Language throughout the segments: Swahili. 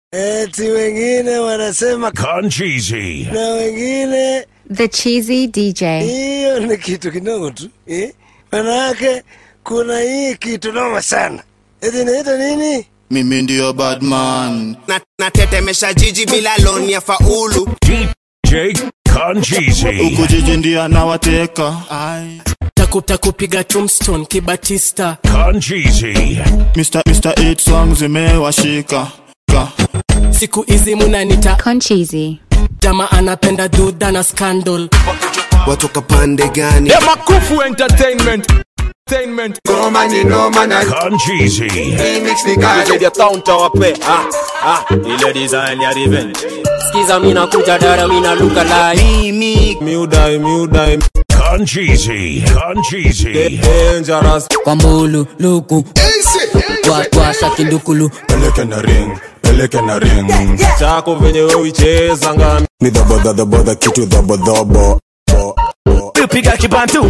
eti wengine wanasema Concheesy. na wengine The Cheesy DJ. hiyo ni kitu kidogo tu eh? Manake kuna hii kitu noma sana, eti inaita nini? mimi ndiyo badman na, natetemesha jiji bila loni ya faulu DJ Concheesy. huku jiji ndio anawateka Ai. Taku- takupiga tombstone kibatista Concheesy. Mr. Mr. 8 songs zimewashika Ka. siku hizi munanita Concheesy. jama anapenda dhudha na scandal watoka pande gani Makufu Entertainment. Entertainment. Concheesy. Media Town tawape. Ah, ah, ile design ya revenge. skiza mina kuja dara mina luka lai Miudai, miudai, Concheesy. Concheesy. dangerous. kwambulu luku watwasha kindukulu peleke na ring peleke na ring Chako venye wewe uicheza ngami. ni dhabodhadhabodha kitu dhabodhobo Piga kibantu.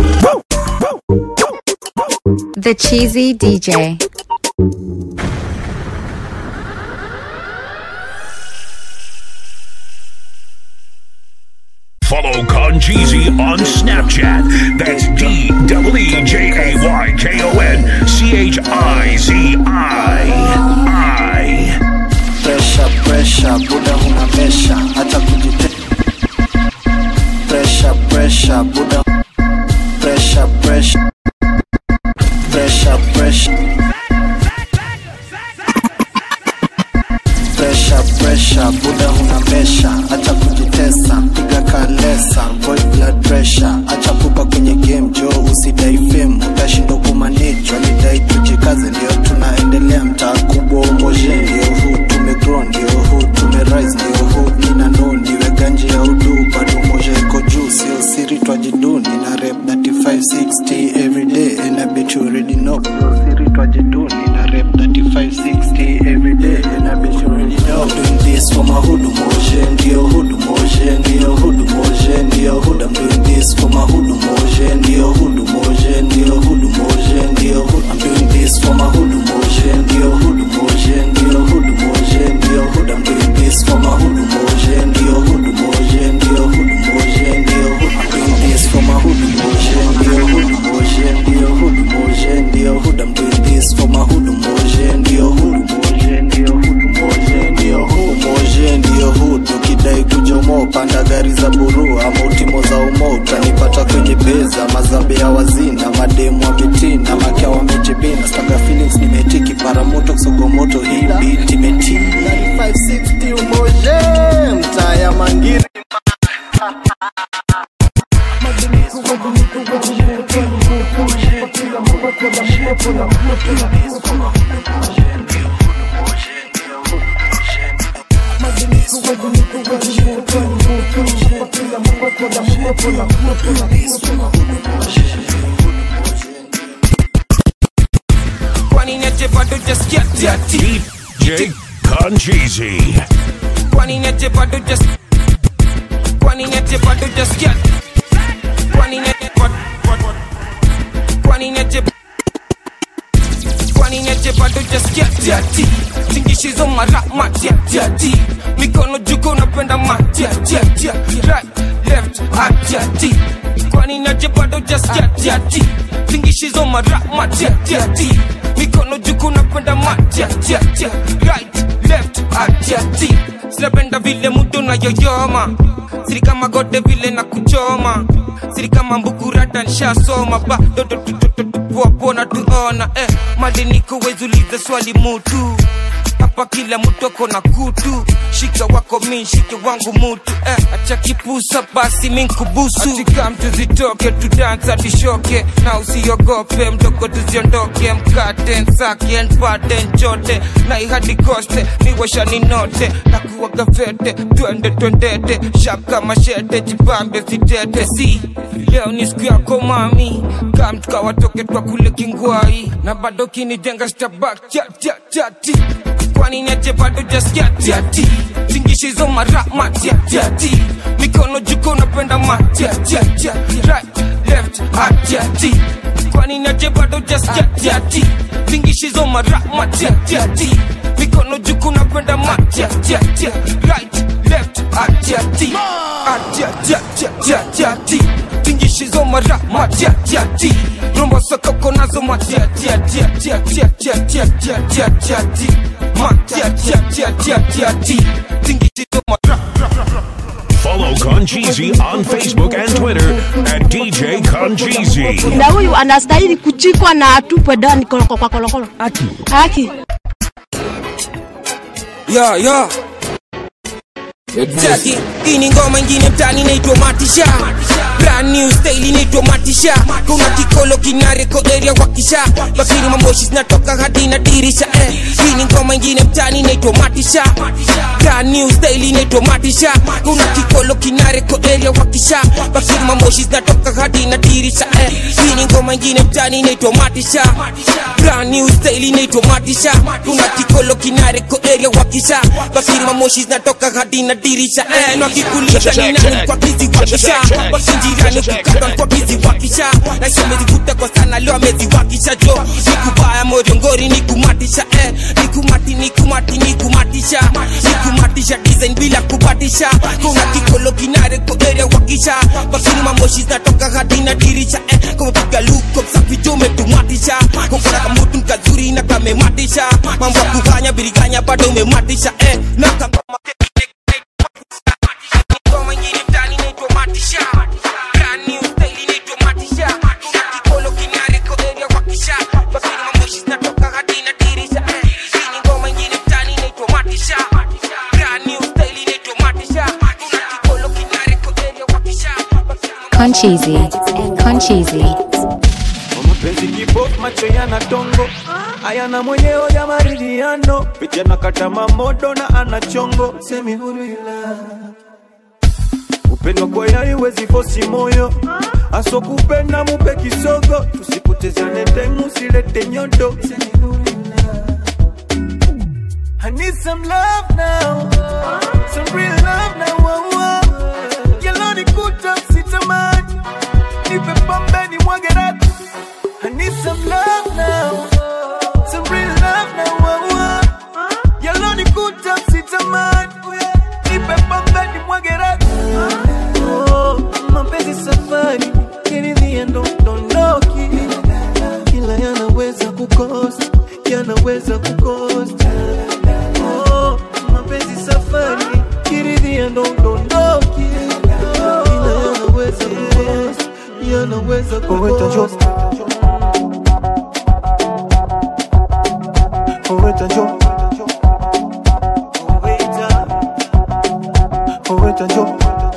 The Cheesy DJ. Follow Concheesy on Snapchat. That's D W E J A Y K O N C H I Z I. I. Pressure, pressure, buda huna mesha, acha kujite. Pressure, pressure, buda. Pressure, pressure. Pressure, pressure. Pressure, pressure, buda huna mesha, acha kujitesa, piga kalesa, void blood pressure, acha pupa kwenye game, jo usidai fame, utashindwa kumanage, walidai tujikaze, ndio tunaendelea, mtaa kubwa umoje, ndio huu tumegrow, ndio huu tumerise, ndio huu nina know, ndiwe ganji ya udu, bado umoja iko juu, sio siri twajidu, nina rep 3560 every day, and I bet you already know, sio siri twajidu, nina rep 3560 every day, and I bet you already know, I'm doing this for my hood moje, ndio hood moje, ndio hood moje, ndio hood, I'm doing this for my hood moje, ndio hood moje, ndio hood moje, ndio hood, I'm doing this for my hood moje, ndio hood moje, ndio hood moje, ndio hood, I'm doing this for my hood moje, ndio hood moje, ndio hood moje, ndio hood, I'm doing this for my hood moje, ndio hood moje, ndio hood moje, ndio hood, I'm doing this for my hood moje, ndio hood moje, ndio hood moje, ndio hood moje, ndio hood, ukidai kujomo panda gari za buru ama utimo za umo utanipata kwenye beza mazambe ya wazina mademu wa mitina makia wamejibina staga feelings nimetiki paramoto kusogomoto hii beat imetii 560 umoje mtaa ya mangiri kwani niache bado jaskia tiati DJ Concheesy. kwani niache bado jas kwani niache bado jaskia kwani niache kwani niache kwani niache bado jaskia tiati tingishizo mara matiatiati mikono juko napenda matiatiatia right left atiati kwani niache bado jaskia tiati tingishizo mara matiatiati mikono juko napenda matiatiatia right left atiati sinapenda vile mudo na yoyoma siri kama gode vile na kuchoma siri kama mbukurata nshasoma bado tupoapona tuona eh, madiniko wezulize swali mutu hapa kila mtu ako na kutu shika wako mi shike wangu mutu eh, acha kipusa basi minkubusu atika mtu zitoke tudansa tishoke na usiogope mdogo tuziondoke mkate nsake npate nchote na ihadi koste niwasha ninote na kuwaga fete twende twendete shap kama shete jipambe sitete si leo ni siku yako mami kamtukawatoke twa kule kingwai na bado kinijenga stabak chatchatchati kwani niache bado jaskiatiati tingishizo mara matiatiati mikono juko napenda matiatiatia right left atiati kwani niache bado jaskiatiati tingishizo mara matiatiati mikono juko napenda napenda matiatiatia right left atiati atiatiatiatiati tingishizo mara matiatiati rombo sokoko nazo matiatiatiatiatiatiatiatiatiatiatiati matiatiatiatiatiati tingishizo mara Follow Concheesy on Facebook and Twitter at DJ Concheesy. na huyu anastahili kuchikwa na atupwe ndani koloko kwa kolokolo haki haki ya ya Jackie, hii ni ngoma ingine mtani inaitwa matisha brand new style inaitwa matisha kuna kikolo kinareko area wakisha bakini mamoshi zinatoka hadi na dirisha eh. hii ni ngoma ingine mtani inaitwa matisha brand new style inaitwa matisha kuna kikolo kinareko area wakisha bakini mamoshi zinatoka hadi na dirisha eh. hii ni ngoma ingine mtani inaitwa matisha brand new style inaitwa matisha kuna kikolo kinareko area wakisha bakini mamoshi zinatoka hadi na dirisha eh. na kikulisha ni nani kwa kizi wakisha wasinjirani kukatwa kwa kizi wakisha na isomezivuta kwa sana leo ameziwakisha jo nikubaya morongori nikumatisha eh. nikumati nikumati nikumatisha nikumatisha design bila kubatisha kuna kikolo kinareko area wakisha bakini mamoshi zinatoka hadi na dirisha eh. kumapiga luko safi jo umetumatisha kukona kamutu nkazuri na kamematisha mambo ya kufanya biriganya bado umematisha eh. na kama ngoma ingine mtani inaitwa matisha brand new style inaitwa matisha kuna kikolo kinareko area wakisha bakini mamoshi zinatoka hadi na dirisha eh. hii ni ngoma ingine mtani inaitwa matisha brand new style inaitwa matisha kuna kikolo kinareko area wakisha Concheesy. Concheesy. mapenzi kibok macho yana tongo ayana mwenyewe ya maridhiano vijana kata mamodo na ana chongo semi huru ila upendo kwa yari wezi fosi moyo aso kupenda mupe kisogo tusipotezane time usilete nyodo Semi huru ila. I need some love now some real love now oh, oh. Yellow nikuta sitamani nipe pombe ni mwage ratu I need some love now some real love now oh, oh. Yellow nikuta sitamani nipe pombe ni mwage ratu oh, mapenzi safari kiridhia ndo dondoki ila yanaweza kukosa yanaweza kukosa oh, mapenzi safari kiridhia ndo dondoki ila yanaweza kukosa yanaweza kukosa Oweta jo Oweta Oweta jo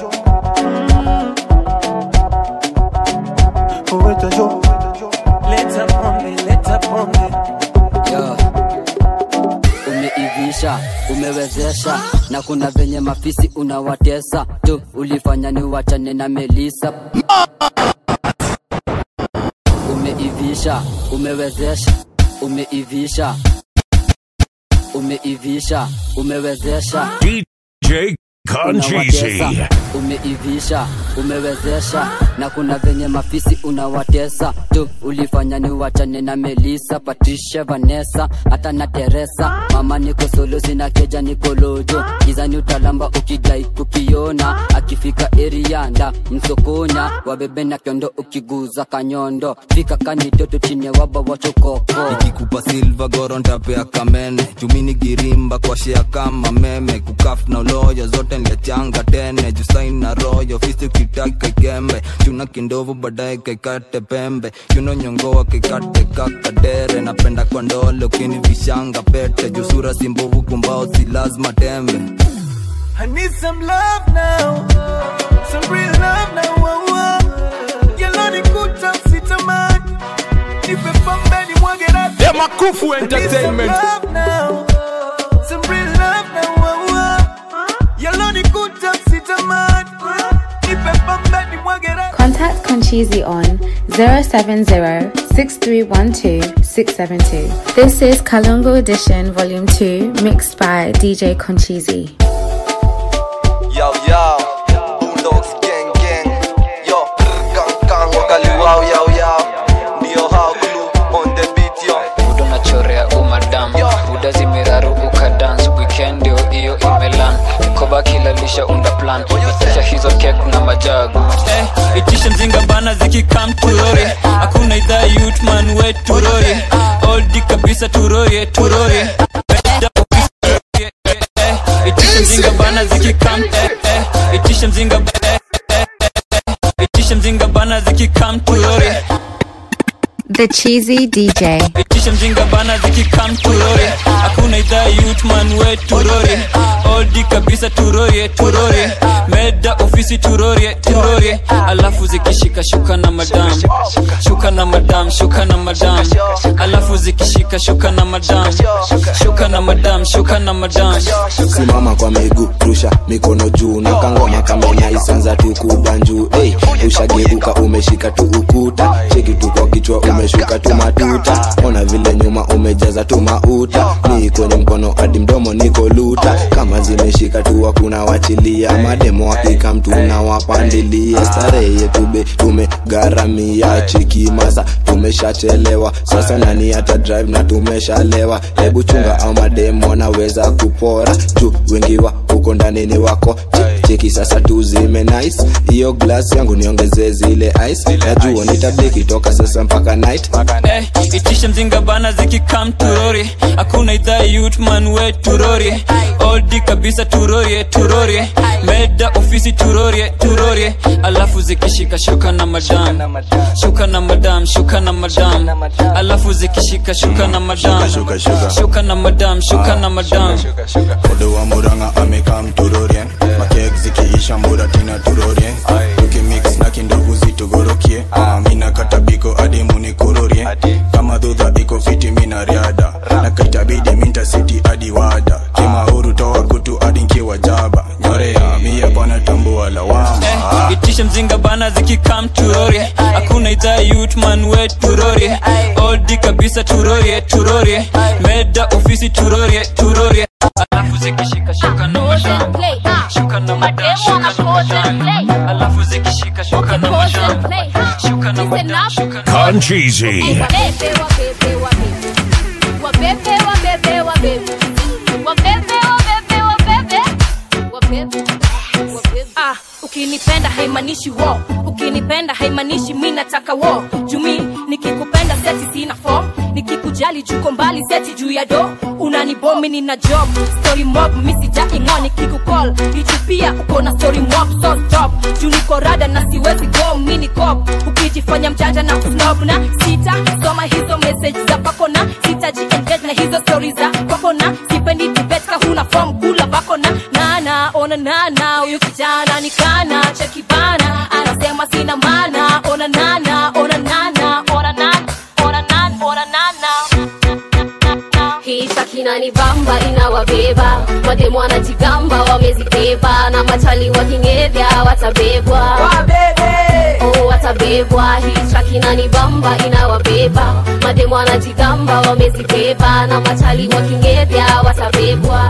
Oweta jo Leta pombe, leta pombe Yo. umeivisha umewezesha na kuna venye mafisi unawatesa tu ulifanya ni wachane na melisa umeivisha umewezesha umeivisha umeivisha umewezesha DJ Concheesy. unawatesa umeivisha umewezesha na kuna venye mafisi unawatesa tu ulifanya ni wachane na melisa patricia vanessa hata na teresa mama niko solo sina keja niko lojo gizani utalamba ukidai kukiona akifika erianda msokonya wabebe na kiondo ukiguza kanyondo fika kanitoto chini ya waba wachokoko nikikupa silva goro ntapea kamene chumini girimba kwa shea kama meme kukaf na uloyo zote nliachanga tene jusain na royo fisi ukitaka ikembe chuna kindovu baadaye kaikate pembe chuno nyongoa kaikate kakadere napenda kwa ndole ukinivishanga pete jusura simbovu kumbao si lazima tembe I need some love now, some real love now. Oh, oh. Yellow nikuta sitamani, nipe pombe ni mwage ratu. Yeah, Makufu Entertainment. I need some love now, some real love now. Oh, oh. Yellow nikuta sitamani, nipe pombe ni mwage ratu. Contact Concheesy on 070-6312-672. This is Kalungo Edition Volume 2, mixed by DJ Concheesy. Yo, yo, Boondocks gang gang. Yo, gang gang, wakali wow, yo, yo. Neo how glue on the beat, yo. buda unachorea umadam buda zimeraru ukadans weekend kisha unda plan itisha hizo kek na majagu Eh, itisha mzinga bana zikikam turori hakuna idhaa yutman we turori oldi kabisa turorie turorie Eh, itisha mzinga bana zikikam eh, eh, itisha mzinga eh, eh, eh, itisha mzinga bana zikikam turori The Cheesy DJ. itisha mzinga bana zikikam turori hakuna idhaa yutman we turori oldi kabisa turorie turorie meda ofisi turorie turorie alafu zikishika shuka na madam shuka na madam shuka na madam alafu zikishika shuka na madam shuka na madam shuka na madam simama kwa miguu rusha mikono juu na kangoma kamenya isanza tu kubanjuu hey, ushageuka umeshika tu ukuta cheki tu kwa kichwa umeshuka tu matuta ona vile nyuma umejaza tu mauta ni kwenye mkono hadi mdomo niko luta kama zimeshika tu hakuna wachilia mademo hakika mtu na wapandilia starehe yetu be tumegharamia cheki masa tumeshachelewa sasa nani hata drive na tumeshalewa hebu chunga au mademo wanaweza kupora juu wengi wa huko ndani ni wako Che- cheki sasa tu zime nice hiyo glass yangu niongezee zile ice najua nitabiki toka sasa mpaka night Eh, itisha mzinga bana zikikam turori hakuna idhaa yutman we turori oldi kabisa turorie turorie meda ofisi turorie turorie alafu zikishika shuka na madam shuka na madam shuka na madam alafu zikishika shuka na madam Shuka, shuka. shuka na madam shuka na madam Odo wa muranga amekam turorien makek zikiisha mbura tina turorien tukimix na kindugu zitugorokie Ah, mina katabiko hadi munikororie kama dhudha iko fiti mina riada na kaitabidi minta siti hadi wada kimahuru toa kutu hadi nkiwa jaba nyorea mia bwana tambua lawama Eh, itisha mzinga bana zikikam turorie hakuna idhaa yutman we turorie oldi kabisa turorie turorie meda ofisi turorie turorie alafu zikishika shuka na madam shuka na madam shuka na madam alafu zikishika shuka na madam shuka na madam shuka na Concheesy. Ah, ukinipenda haimaanishi wo ukinipenda haimaanishi mi nataka wo jumi nikikupenda seti sina fom nikikujali juko mbali seti juu ya do unanibomi nina job story mob misijaingo nikikukol hichu pia uko na story mob so stop juu niko rada na siwezi go mini cop ukijifanya mjanja na kusnob na sita soma hizo message za pako na sitaji engage na hizo story za kwako na sipendi debate ka huna form kula bako na nana ona nana huyu kijana nikana cheki bana anasema sina mana ona nana ona nana ona nana ona nana ona nana hii takinani bamba inawabeba mademu wanajigamba wamezibeba na machali wakingevya watabebwa oh, watabebwa hii takinani bamba inawabeba mademu wanajigamba wamezibeba na machali wakingevya watabebwa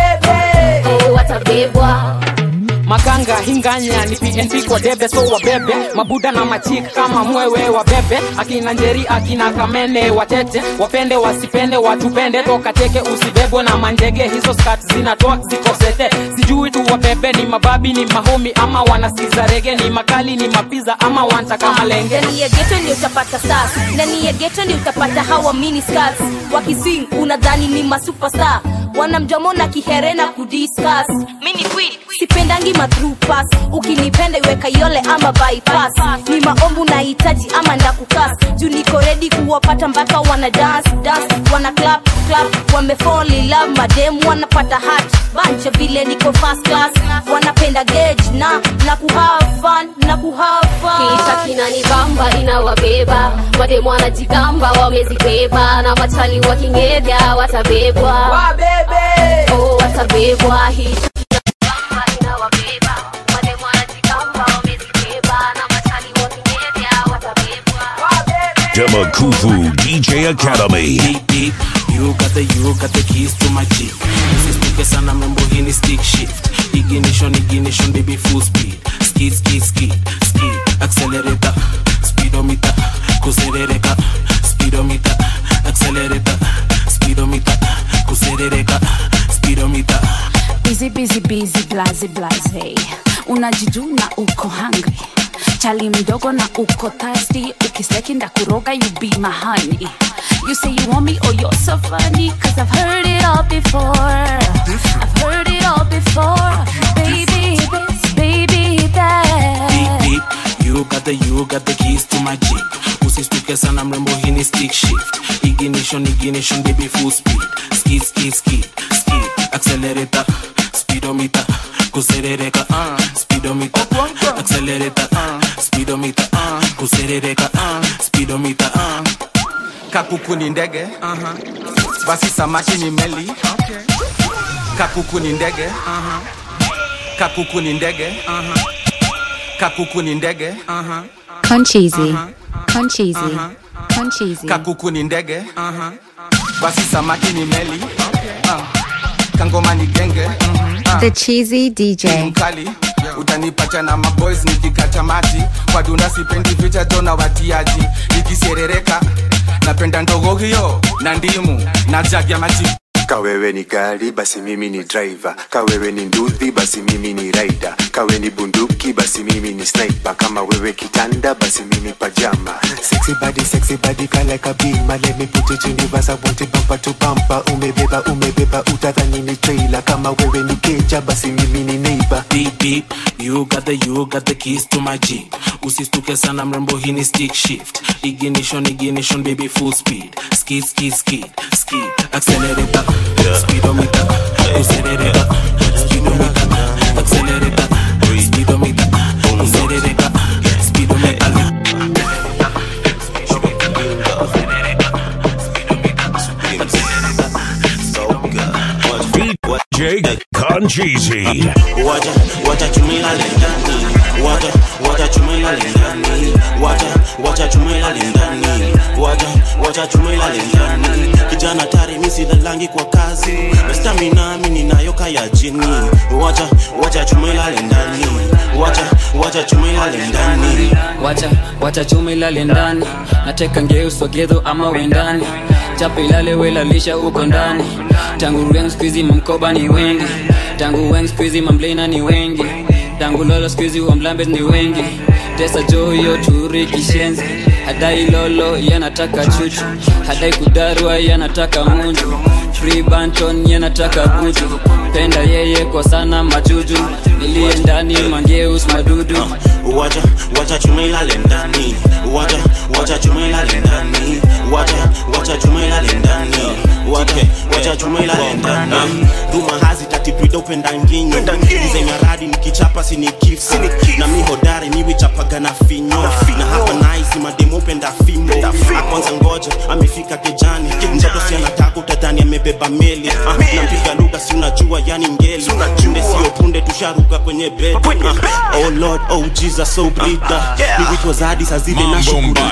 oh, watabebwa makanga hinganya ni pnp kwa debe so wabebe mabuda na machik kama mwewe wabebe akina njeri akina kamene watete wapende wasipende watupende toka teke usibebwe na manjege hizo skat zinatoa zikosete sijui tu wabebe ni mababi ni mahomi ama wanasikiza rege ni makali ni mapiza ama wantaka malenge ndani ya geto ndio utapata stars ndani ya geto ndio utapata hawa mini stars wakiswing unadhani ni masuperstar wana mdomo na kihere na kudiscuss mini queen sipendangi matrupas ukinipenda iweka yole ama bypass ni maombu nahitaji ama ndakukas juu niko redi kuwapata mpaka wana dance dance wana clap clap wamefall in love madem wanapata hat bancha vile niko first class wanapenda gauge na na kuhave fun na kuhave fun Kisha kinani bamba inawabeba mademu wanajigamba wamezibeba na machali wakingevya watabebwa oh, watabebwa hii Demakufu DJ Academy. You got the you got the keys to my jeep. Usisituke sana mambo hii ni stick shift. Ignition ignition baby full speed. Skid skid skid skid. Accelerator speedometer kuserereka speedometer accelerator speedometer kuserereka speedometer Busy, busy, busy blaze blaze unajijuna uko hungry chali mdogo na uko thirsty ukisteki ndakuroga you be my honey you say you want me oh you're so funny cause i've heard it all before i've heard it all before baby this baby Beep, that beep. You got the you got the keys to my jeep usistuke sana mrembo hii ni stick shift ignition ignition baby full speed skid skid skid skid accelerator speedometer kuserereka uh, speedometer accelerator uh, speedometer uh, kuserereka uh, speedometer uh. kakuku ni ndege uh-huh. basi samaki ni meli okay. kakuku ni ndege uh-huh. kakuku ni ndege uh-huh. kakuku ni ndege uh-huh. Concheesy. Concheesy. Concheesy. kakuku ni ndege uh-huh. basi samaki ni meli okay. uh. kangoma ni genge uh-huh. The Cheesy DJ. mkali utanipacha na maboys nikikata maji kwa duna sipendi vita jona watiaji nikiserereka napenda ndogo hiyo na ndimu na jagi ya maji kawewe ni gari basi mimi ni driver kawewe ni nduthi basi mimi ni rider kawe ni bunduki basi mimi ni sniper kama wewe kitanda basi mimi pajama sexy body sexy body kala kabima let me put it in reverse I want it bumper to bumper umebeba umebeba utadhani ni trailer kama wewe ni keja basi mimi ni neighbor beep beep you got the you got the keys to my jeep usistuke sana mrembo hii ni stick shift ignition ignition baby full speed skid skid skid skid accelerator speedometer kuserereka speedometer accelerator speedometer kuserereka speedometer DJ Concheesy. wacha wacha chumila lendani wacha wacha chumila lendani wacha wacha chumila lendani wacha wacha chumila lendani kijana tari misi lalangi kwa kazi na stamina mimi ninayo kaya jini wacha wacha chumila lendani wacha wacha chumila lendani wacha wacha chuma ilale ndani nateka ngeu sogedho ama wendani chapa ilale welalisha uko ndani tangu weng skuizi mamkoba ni wengi tangu weng skuizi mamblena ni wengi tangu lolo skuizi wamlambes ni wengi tesa joyo turi kishenzi hadai lolo yanataka chuchu hadai kudarwa yanataka munju free banton yanataka buju penda yeye kwa sana majuju niliye ndani mangeus madudu wacha wacha chumila lendani wacha wacha chumila lendani wacha wacha chumila lendani wacha wacha chumila lendani duma hazi tatipida upenda nginyo zenye radi nikichapa sini kifsi na mi hodari niwichapaga na finyo na hapa naisi mademu upenda fimbo akwanza ngoja amefika kejani mtoto si anataka utadhani amebeba meli Ah, nampiga lugha si unajua yani ngeli punde sio punde tusharuka kwenye bed Ah, oh lord oh jesus so brida niwitwa zadi saa zile na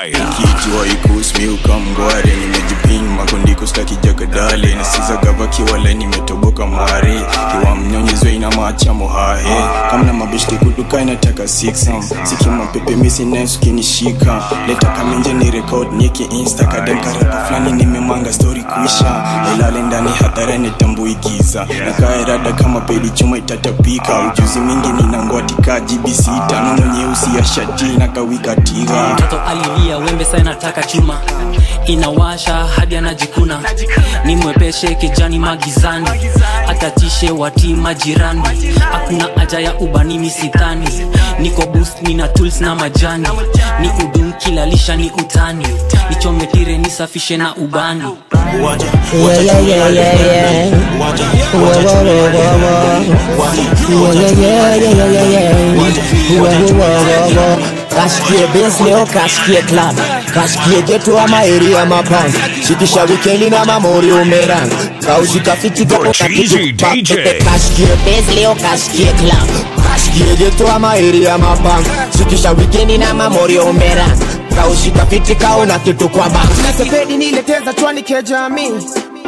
kijua ikusmi ukamgware nimejipin makondiko staki jagadale nasiza gava kiwale nimetoboka mare kiwa mnyonyezwe ina macha mohahe kamna mabishti kuduka inataka siksam sikima pepe misi neskinishika leta kamenje ni rekod nieki insta kadem karapa fulani nimemanga stori kuisha ilale ndani hadharani tambuigiza nakaerada kama pedi chuma itatapika ujuzi mingi ninangwatika jibisita nono nyeusi ya shati na kawikatika mtoto alilia wembe sa nataka chuma inawasha hadi anajikuna ni mwepeshe kijani magizani atatishe wati majirani hakuna haja ya ubani misithani niko boost nina tools na majani ni udum kilalisha ni utani nichometire nisafishe na ubani wacha Yeah, yeah, yeah, yeah, yeah. wacha Whoa, whoa, whoa, whoa, whoa. Yeah, yeah, yeah, yeah, yeah, yeah. Whoa, whoa, whoa, whoa, whoa. kashikie bes leo kashikie club kashikie geto ama area mapanga shikisha wikendi na mamori umeranga kaushika fiti gapo Cheesy DJ. kashikie bes leo kashikie club kashikie geto ama area mapanga shikisha wikendi na mamori umeranga kaushika fiti kaona kitu kwa banga nasepedi nileteza chwani kejami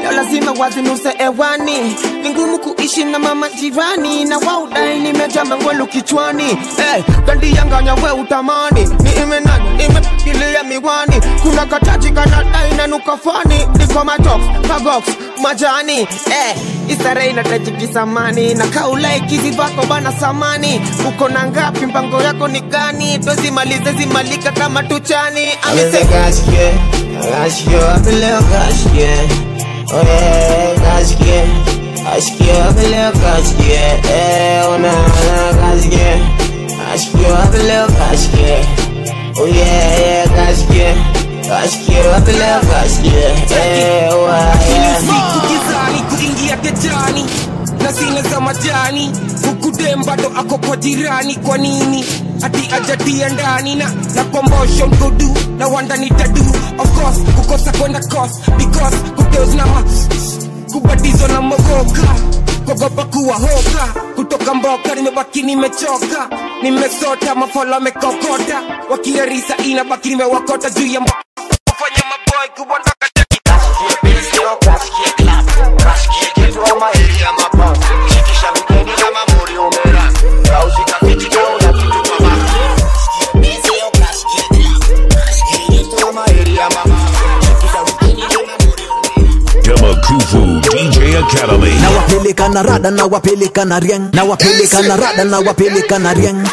leo lazima wazinuse ewani ni ngumu kuishi na mama jirani na waudai nimejaa mangwelu kichwani hey, kandi yanganya we utamani ni imenanya nimepikilia miwani kuna kataji kanadai na nukafani niko matox magox majani hey, isare inatajikizamani na kaulaikizi vako bana samani uko na ngapi mpango yako ni gani twezimalize zimalika kama tuchani Amese kashike, kashike wapi leo kashike Oh yeah, kashike Kashike wapi leo kashike Eh, ona ona kashike Kashike wapi leo kashike Oh yeah, yeah, kashike Kashike wapi leo kashike Eh, wa yeah siku gizani kuingia getani na zile za majani huku dem bado ako kwa jirani kwa nini ati ajatia ndani na na kombosho mgodu na wanda nitadu of course kukosa kwenda cos because kuteos na ma kubatizo na mogoka kogopa kuwa hoka kutoka mboka nimebaki nimechoka nimesota mafolo amekokota wakiarisa inabaki nimewakota juu ya mbo kufanya maboy kuondoka Demakufu DJ Academy. na wapeleka na rada na wapeleka na rieng na wapeleka na rada na wapeleka na rieng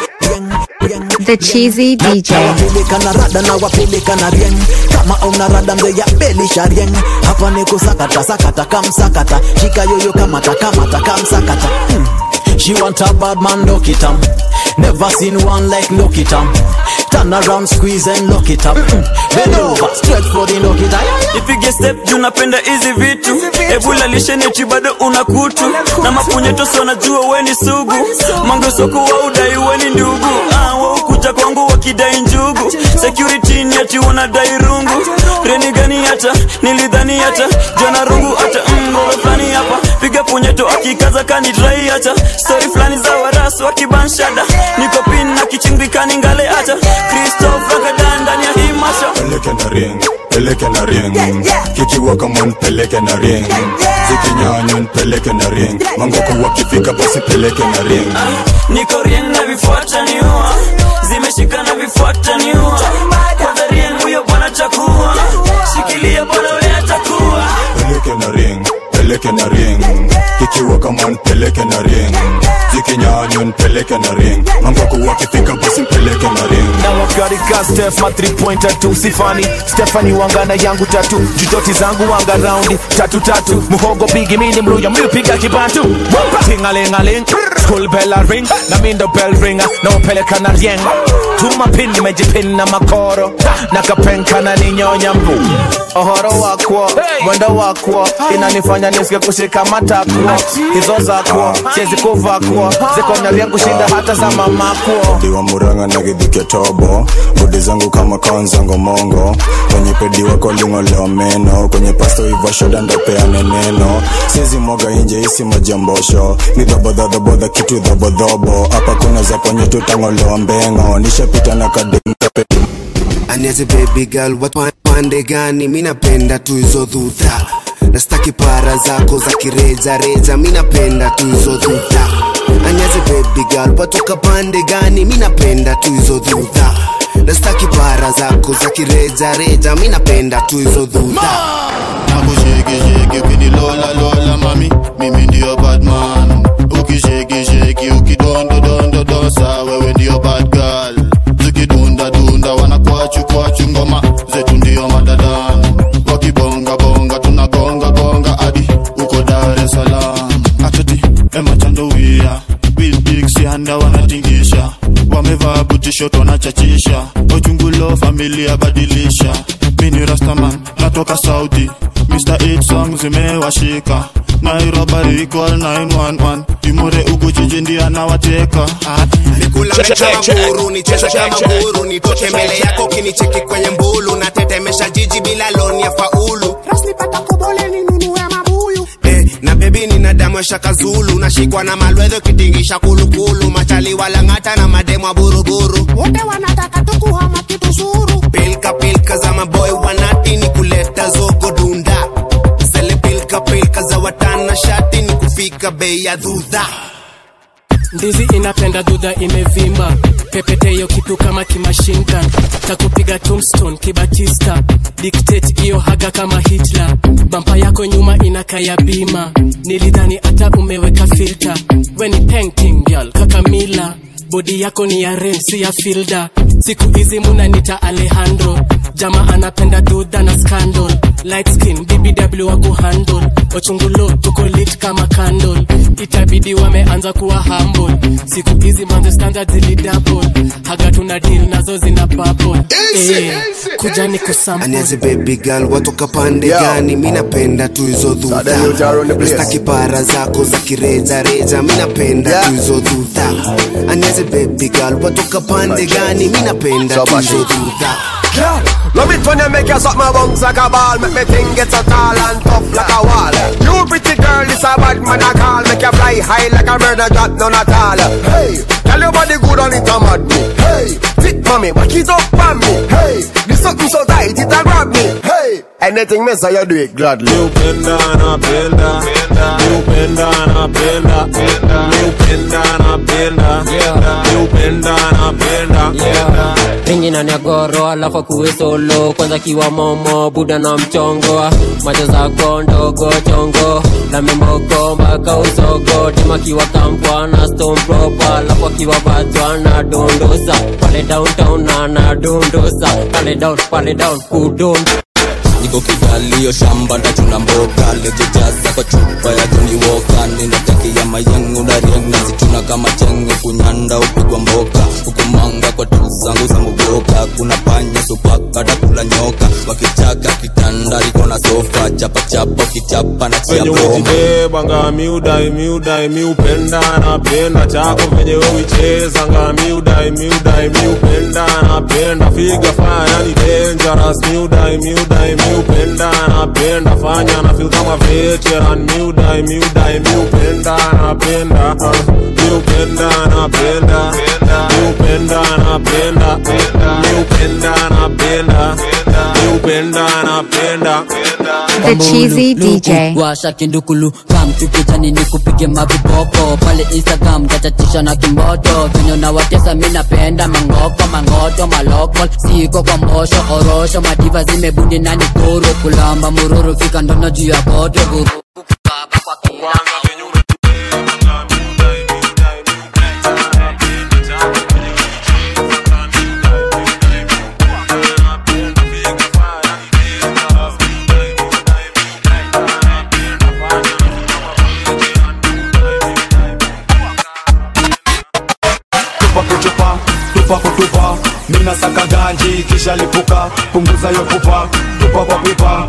The Cheesy DJ. na wapeleka na rada na wapeleka na rieng kama una rada mze ya belisha rieng hapa ni kusakata sakata kamsakata shika yoyo kamata kamata kamsakata hmm. She want a bad man, look it up. Never seen one like look it up. Turn around, squeeze and lock it up. Mm. Bend over, straight for the lock it up. ipige step juu napenda hizi vitu ebula lisheneti bado una kutu na mapunyetoso najua weni sugu mangosoko wa udai weni ndugu ah, waukuja kwangu wakidai njugu security ni ati wanadai rungu reni gani hata nilidhani hata jana rungu hata mgoro fulani hapa piga punyeto akikaza kanidrai hata stori fulani za warasu wakibanshada niko pin na kichimbikani ngale hata kristof ragadan ndani ya hii masha peleke na ring peleke na ring kikiwa kama nipeleke na ring zikinyanya nipeleke na ring mangoko wakifika basi peleke na ring niko rieng na vifuata niua zimeshika na vifuata niua kwanza rieng huyo bwana chakua shikilia bwana we atakuwa peleke na ring peleke na ring kikiwa kama nipeleke na ring zikinyanya nipeleke na ring mangoko wakifika basi peleke na ring na wakarika stef ma 3 pointer tu sifani stefani wangana yangu tatu jujoti zangu wanga raundi tatu tatu muhogo bigi mini mluya mlipiga kibantu tingalingaling school bell a ring na mindo bell ringa na upeleka na rieng tuma pin nimejipin na makoro na kapenka na ninyonya mbu ohoro wakwo mwendo wakwo inanifanya nisike kushika matakwo hizo zakwo siezi kuvakwo zikonyaria kushinda hata za mamakwo diwa muranga na gidhike tobo bodi zangu kama kanzango mongo kwenye pedi wako ling'olewa meno kwenye pasto iva shoda ndopeane neno sizi mwaga inje isi majambosho ni dhobodhodhobodha kitu dhobodhobo hapa kuna za ponye tutang'olewa mbengo nishapita na kademkape aniaze baby girl watu pande gani mi napenda tu hizo dhudha nastaki para zako za kirejareja mi napenda tu hizo dhudha aniaze baby girl watoka pande gani mi napenda tu hizo dhudha nastaki para zako za kirejareja mi napenda tu hizo dhudha nakushekisheki ukinilola mami mimi ndio badman ukishekisheki ukidondodondodosa wewe ndio bad girl zikidundadunda wanakwachu kwachu ngoma zetu ndio madadan wakibongabonga tunagongagonga hadi uko dar es salaam atati emachandowia bilbiksianda wanatingisha wamevaa butishot wanachachisha ochungulo familia badilisha mini rastaman natoka saudi mr 8 song zimewashika nairobi equal 911 imure ugu jiji ndio anawateka nikula mecha maguru nicheze kama guru nitoke mbele yako kinicheki kwenye mbulu natetemesha jiji bila loni ya faulu Eh, na bebi nina damu ya shaka zulu nashikwa na malwedho kitingisha kulukulu machali walang'ata na mademwa buruburu wote wanataka tukuhama kitu zuru pilka pilka za maboy wanati ni kuleta zogo dunda zele pilka za watana shati ni kufika bei ya dhudha ndizi inapenda dudha imevimba pepeteyo kitu kama kimashingan takupiga tombstone kibatista dictate iyo haga kama hitler bampa yako nyuma inakaya bima nilidhani hata umeweka filter weni painting girl kakamila bodi yako ni ya ren si ya filda siku hizi munanita alejandro jama anapenda dudha na scandal light skin bbw wako handle ochungulo tuko lit kama candle itabidi wameanza kuwa humble siku hizi manze standard zilidouble haga tuna deal nazo zina bubble eh, kuja ni kusample aniaze baby girl watoka pande gani mi napenda tu hizo dhudha nastaki para zako za kirejareja mi napenda tu hizo dhudha aniaze baby girl watoka pande gani mi napenda tu hizo dhudha Yeah, love it when you make your suck my bones like a ball Make me think it's so tall and tough like a wall You pretty girl, this a bad man I call Make you fly high like a bird and drop none at all Hey, tell your body good on it a mad me Hey, thick mommy, back it up on me Hey, this something so tight it a grab me Hey, anything me say you do it gladly You bend down, I bend down You bend down, I bend down You bend down, I bend down You bend down, I bend down ringi na nyagoro alafu akuwe solo kwanza kiwa momo buda na mchongo macho zako ndogo chongo na memoko mpaka usogo tima kiwa kampwa na stone proper alafu akiwa vatwa na dondosa pale downtown na na dondosa pale down pale down kudon niko kidalio shamba ndachuna mboga lejejaza kwa chupa ya Johnny Walker ninatakia mayangu na rieng nazichuna kama chenge kunyanda upigwa mboka hukumanga kwa tu zangu za muboka kuna panya supaka takula nyoka wakichaka kitanda liko na sofa chapa chapa kichapa na chia venye broma umejibeba nga miudai miudai miupenda napenda chako venye uicheza nga miudai miudai miupenda napenda figa fanya ni dangerous miudai miudai miupenda napenda fanya na feel kama veteran miudai miudai miupenda napenda uh, miupenda napenda miupenda napenda miupenda napenda miupenda napenda The Cheesy DJ. washa kindukulu kam tukijani ni kupige mavipopo pale instagram tachatisha na kimboto venye nawatesa mi napenda mangoko mangoto maloko siko kwa mbosho orosho madiva zimebundi nani kuru kulamba mururu fika ndono juu ya koto guru tupa kuchupa tupa kutupa mina saka ganji kisha lipuka punguza yo pupa tupa kwa pipa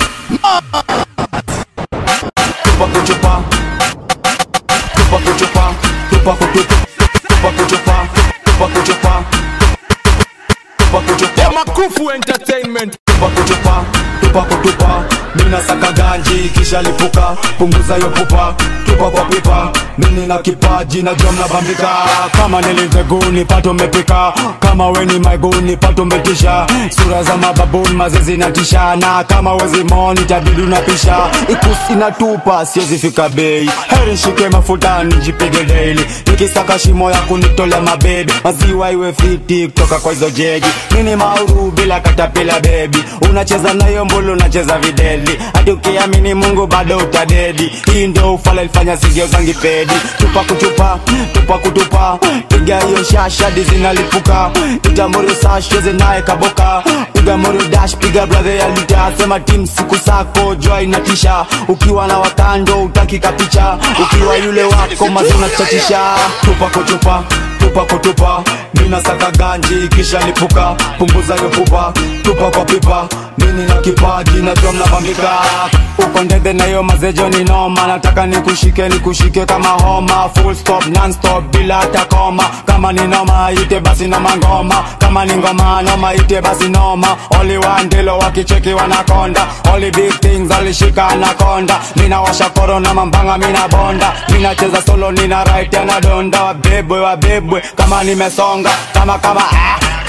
tupa kuchupa tupa kuchupa tupa kutupa tupa kuchupa tupa kuchupa tupa kuchupa makufu entertainment tupa kuchupa tupa kutupa mina saka ganji kisha lipuka punguza yo pupa tupa kwa pipa mini na kipaji na jua mnabambika kama niliveguni pato mepika kama weni maiguni pato metisha sura za mababuni mazezi natisha na kama wezi moni tabidi unapisha ikusi natupa siwezi fika bei heri shike mafuta nijipige daily nikisaka shimo ya kunitolea mabebi maziwa iwe fiti kutoka kwa hizo jegi mini mauru bila katapila bebi unacheza nayo mbulu unacheza videli hadi ukiamini mungu bado utadedi hii ndo ufala ilifanya sigeo zangi pedi tupa kutupa tupa kutupa piga hiyo shasha dizinalipuka piga morio sasheze naye kaboka piga morio dash piga brother ya lita sema tim siku sako jua inatisha ukiwa na wakando utakika picha ukiwa yule wako mazuna chatisha tupa kutupa tupa kutupa mina saka ganji kisha lipuka punguza yo pupa tupa kwa pipa mini na kipaji najua mnabambika uko ndege na hiyo mazejo ni noma nataka nikushike nikushike kama homa full stop non stop bila hata koma kama ni noma ite basi noma ngoma kama ni ngoma noma ite basi noma only one ndilo wakicheki wanakonda only big things alishika anakonda mina washa korona mambanga mina bonda mina cheza solo nina right anadonda wabebwe wabebwe kama nimesonga kama kama ah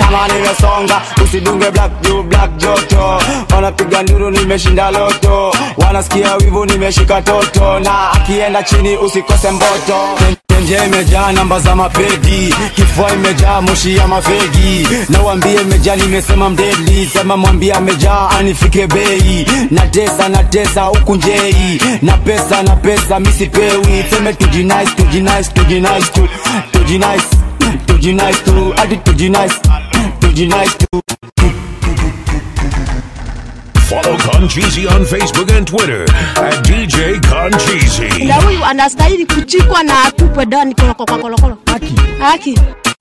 kama nimesonga usidunge black juu black joto wanapiga nduru nimeshinda loto wanasikia wivu nimeshika toto na akienda chini usikose mboto nje imejaa namba za mapedi kifua imejaa moshi ya mafegi na uambie imejaa nimesema mdeli sema mwambie amejaa anifike bei na tesa na tesa huku njei na pesa na pesa misipewi seme tujinice tujinice tujinice tu tujinice tujinice tu hadi tujinice tujinice tu Follow Concheesy on Facebook and Twitter at DJ Concheesy. na huyu anastahili kuchikwa na atupwe ndani kolokolokolo haki haki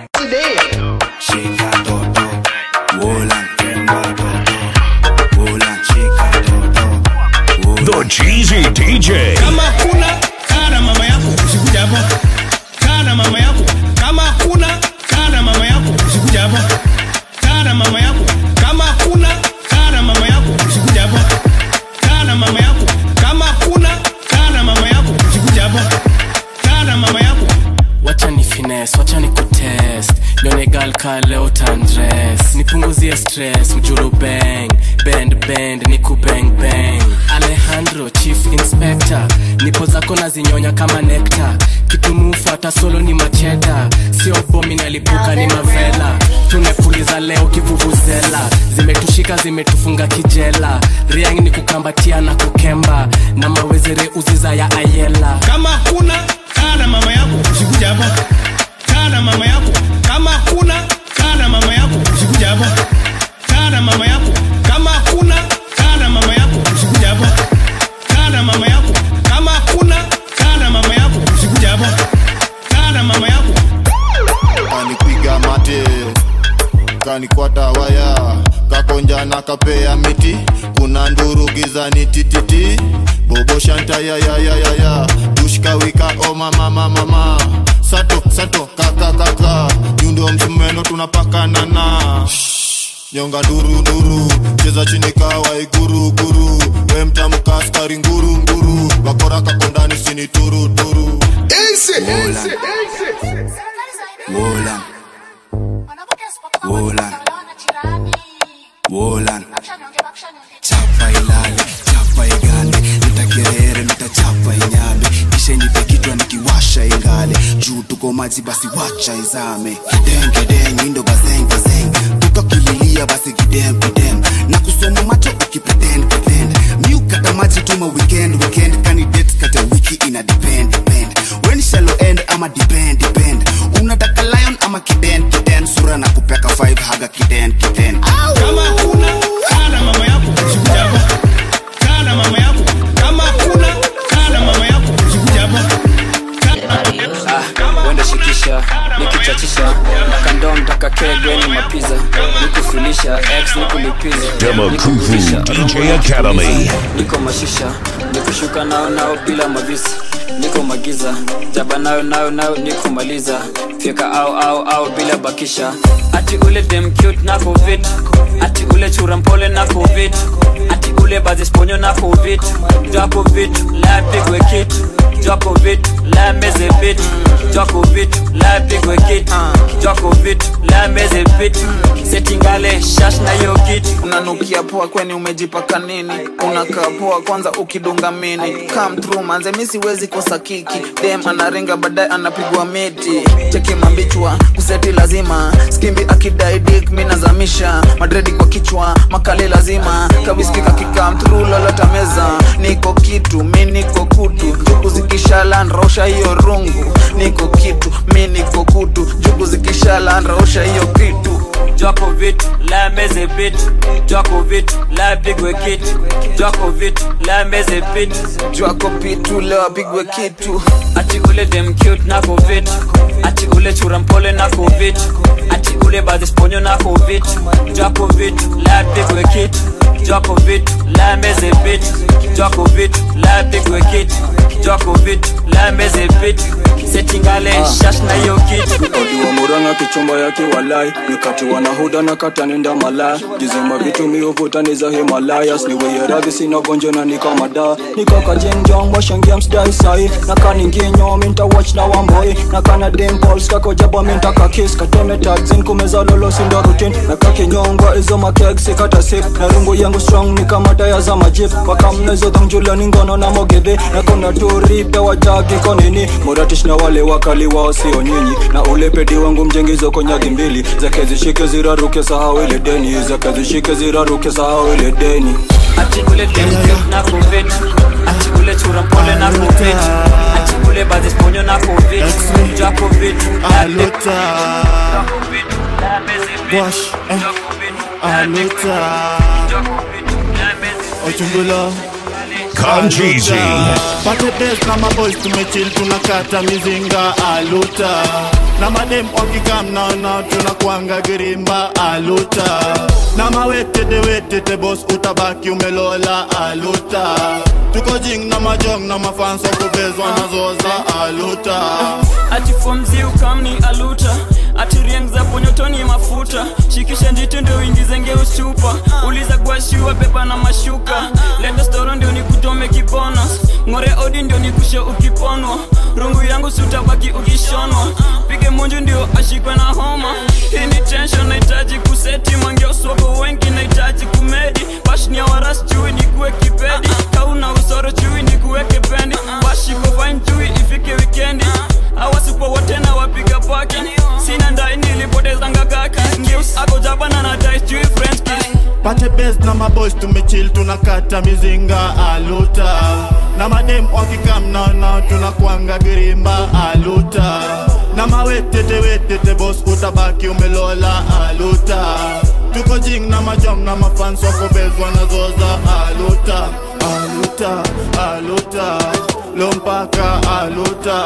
The Cheesy DJ. kama kuna kaa na mama yako usikuja hapa kaa na mama yako kama kuna kaa na mama yako usikuja hapa kaa na mama yako kama kuna kaa na mama yako usikuja hapa kaa na mama yako kama kuna kaa na mama yako usikuja hapa kaa na mama yako wacha ni fines wacha ni kutest nione gal ka leo tandres nipunguzie stress mjulu bang bend bend ni kubang bang alejandro chief inspector nipo zako na zinyonya kama nekta kitumufuata solo ni macheta sio bomi nalipuka ni mavela tumepuliza leo kivuvuzela zimetushika zimetufunga kijela riang ni kukambatia na kukemba na mawezere uziza ya ayela kama kuna kaa na mama yako usikuja hapa kaa na mama yako kama kuna kaa na mama yako usikuja hapa kaa na mama yako kama kuna kaa na mama yako usikuja hapa kaa na mama yako kama kuna kaa na mama yako usikuja hapa kaa na mama yako kanipiga mate kanikwata waya kakonja na kapea miti kuna nduru gizani tititi bobo shanta ya ya ya ya ya dushka wika o mama mama mama sato sato kaka kaka nyundo msumeno tunapakana na nyonga nduru nduru cheza chini kawa iguru guru we mtamka askari nguru nguru bakora kakondani sini turu turu Wolan. Wolan. Wolan. Chapa ilale, chapa igande, nitakerere, nitachapa inyame, kisha nipe kichwa nikiwasha ingale, juu tuko maji basi wacha izame, kideng kideng, indo bazeng bazeng, tukakililia basi kidem kidem, na kusoma macho ukipretend pretend, miukata maji tuma weekend weekend, candidate kata wiki ina depend depend, when shallow end ama depend depend, unataka lion ama kiden kiden, sura na kupeka five haga kiden kiden. kama kuna kaa na mama yako usikuja hapa kaa na mama yako kama kuna kaa na mama yako usikuja hapa wenda shikisha nikichachisha kando mtaka kegweni mapiza nikufilisha x nikulipiza Demakuvu DJ Academy. niko mashisha nikushuka nao nao bila mavisi niko magiza jaba nayo nayo nayo nikumaliza fyeka au au au bila bakisha ati ule dem cute na covid ati ule chura mpole na covid ati ule bazisponyo na covid jako vitu la pigwe kitu jako vitu la meze vitu jako vitu la pigwe kitu jako vitu la meze vitu setingale shash na yo kitu unanukia poa kweni umejipaka nini unakaa poa kwanza ukidunga mini come through manze mi siwezi kosa kiki dem anaringa baadaye anapigwa miti cheki mambichwa kuseti lazima skimbi akidai dik mi nazamisha madredi kwa kichwa makali lazima kawiski kakikam through lolota meza niko kitu mi niko kutu jugu zikishala nrausha hiyo rungu niko kitu mi niko kutu jugu zikishala nrausha hiyo kitu Jwako vitu la meze vitu Jwako vitu la pigwe kitu Jwako vitu la meze vitu Jwako pitu leo apigwe kitu Ati ule dem cute nako vitu Ati ule chura mpole nako vitu Ati ule badisponyo nako vitu Jwako vitu la pigwe kitu Jwako vitu la meze vitu Jwako vitu la pigwe kitu Jwako vitu la meze vitu Setingale shash na yo kitu odiwa muranga na kichumba ya kiwalai nikati wanahuda na katanenda malaya jizima vitu miuvuta ni za himalayas niweye radhi sina gonjo na nikamada nikakajenjong washangia msdai sai nakaninginyo minta watch na wamboi nakana dimpols kakojaba minta kakis kateme tagzin kumeza lolo sindo rutin nakakinyongwa izo makegsi kata sip na rungu yangu strong ni kama taya za majip wakamnezo dhangjula ni ngono na mogedhe nakona turipe wajagi konini moratish na wale wakali wao sio nyinyi na ule pedi wangu mjengizo konyagi mbili zake zishike ziraruke sahau ile deni zake zishike ziraruke sahau ile deni ati ule demke na covid ati ule chura mpole na covid ati ule bazis ponyo na covid ja covid Aluta Wash eh. Aluta Ochungulo Concheesy. Pate best na maboys tumechill tunakata mizinga aluta na madem wakikam naona tunakwanga girimba aluta na mawetete wetete bos utabaki umelola aluta tuko jing na majong na mafans wakubezwa nazoza aluta ati fomzi ukamni aluta ati rieng za ponyotoni mafuta shikisha njiti ndio uingizenge usupa uliza gwashiwa pepa na mashuka leta storo ndio nikutome kibonus ng'ore odi ndio nikushe ukiponwa rungu yangu sutabaki ukishonwa pige munju ndio ashikwe na homa hii ni tension nahitaji kuseti mangeoswako wengi nahitaji kumedi pashnia waras chui nikuwe kipedi kauna usoro chui nikuweke pendi washiko fine chui ifike wikendi awasipo wote na wapiga paki sina ndai nilipotezanga gaki ngeus akojabana na dai chui french kiss pate best na maboys tumechill tunakata mizinga aluta na madem wakikam naona tunakwanga girimba aluta na mawetete wetete bos utabaki umelola aluta tuko jing na majong na mafans wakobezwa nazoza aluta aluta aluta lompaka aluta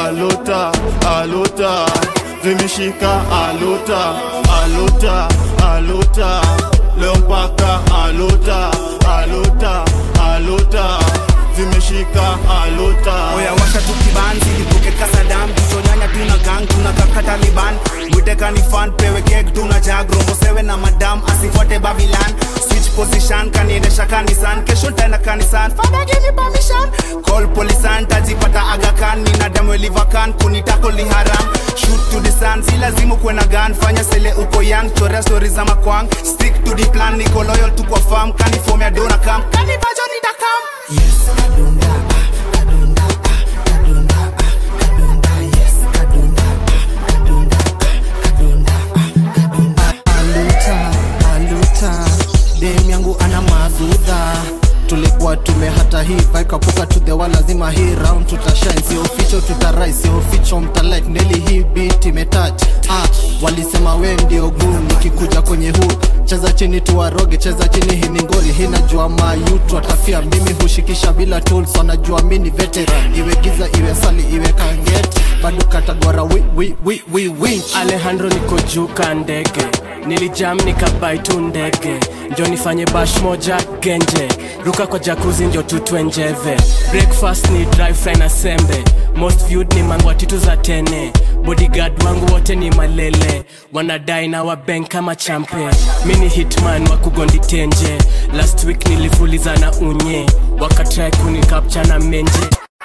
aluta aluta zimeshika aluta aluta aluta leo mpaka aluta aluta aluta zimeshika aluta oya washa tukibanzi lipuke kasadam tuchonyanya tuna gang tuna kaka taliban mwiteka ni fan pewe kek tuna jag rombo sewe na madam asifuate babilan switch position kaniendesha kanisan kesho ntaenda kanisan fada give me permission call polisan tajipata agakan nina damu elivakan kunitako ni haram shoot to the sun si lazimu kuwe na gun fanya sele uko young chorea stori za makwang stick to the plan niko loyal tu kwa farm kanifomea dona kam kanivajo nitakam aluta aluta dem yangu ana madhudha tulikuwa tume hata hii kapuka to the wall lazima hii round tutashine sio ficho tutarai sio ficho mtalike neli hii beat imetouch ah, walisema we ndio guu nikikuja kwenye huu cheza chini tuwaroge cheza chini hii ni ngori hii najua mayutu atafia mimi hushikisha bila tools wanajua mi ni veteran iwe giza iwe sali iwe kanget bado katagwara wi, wi, wi, wi, wi. alejandro niko juu ka ndege nilijam nikabai tu ndege njo nifanye bash moja genje ruka kwa jakuzi njo tutwe njeve breakfast ni dry fry na sembe most viewed ni mangwa titu za tene bodyguard wangu wote ni malele wanadai na wabank kama champe mi ni hitman wa kugondi tenje last week nilifuliza na unye wakatrai kunikapcha na menje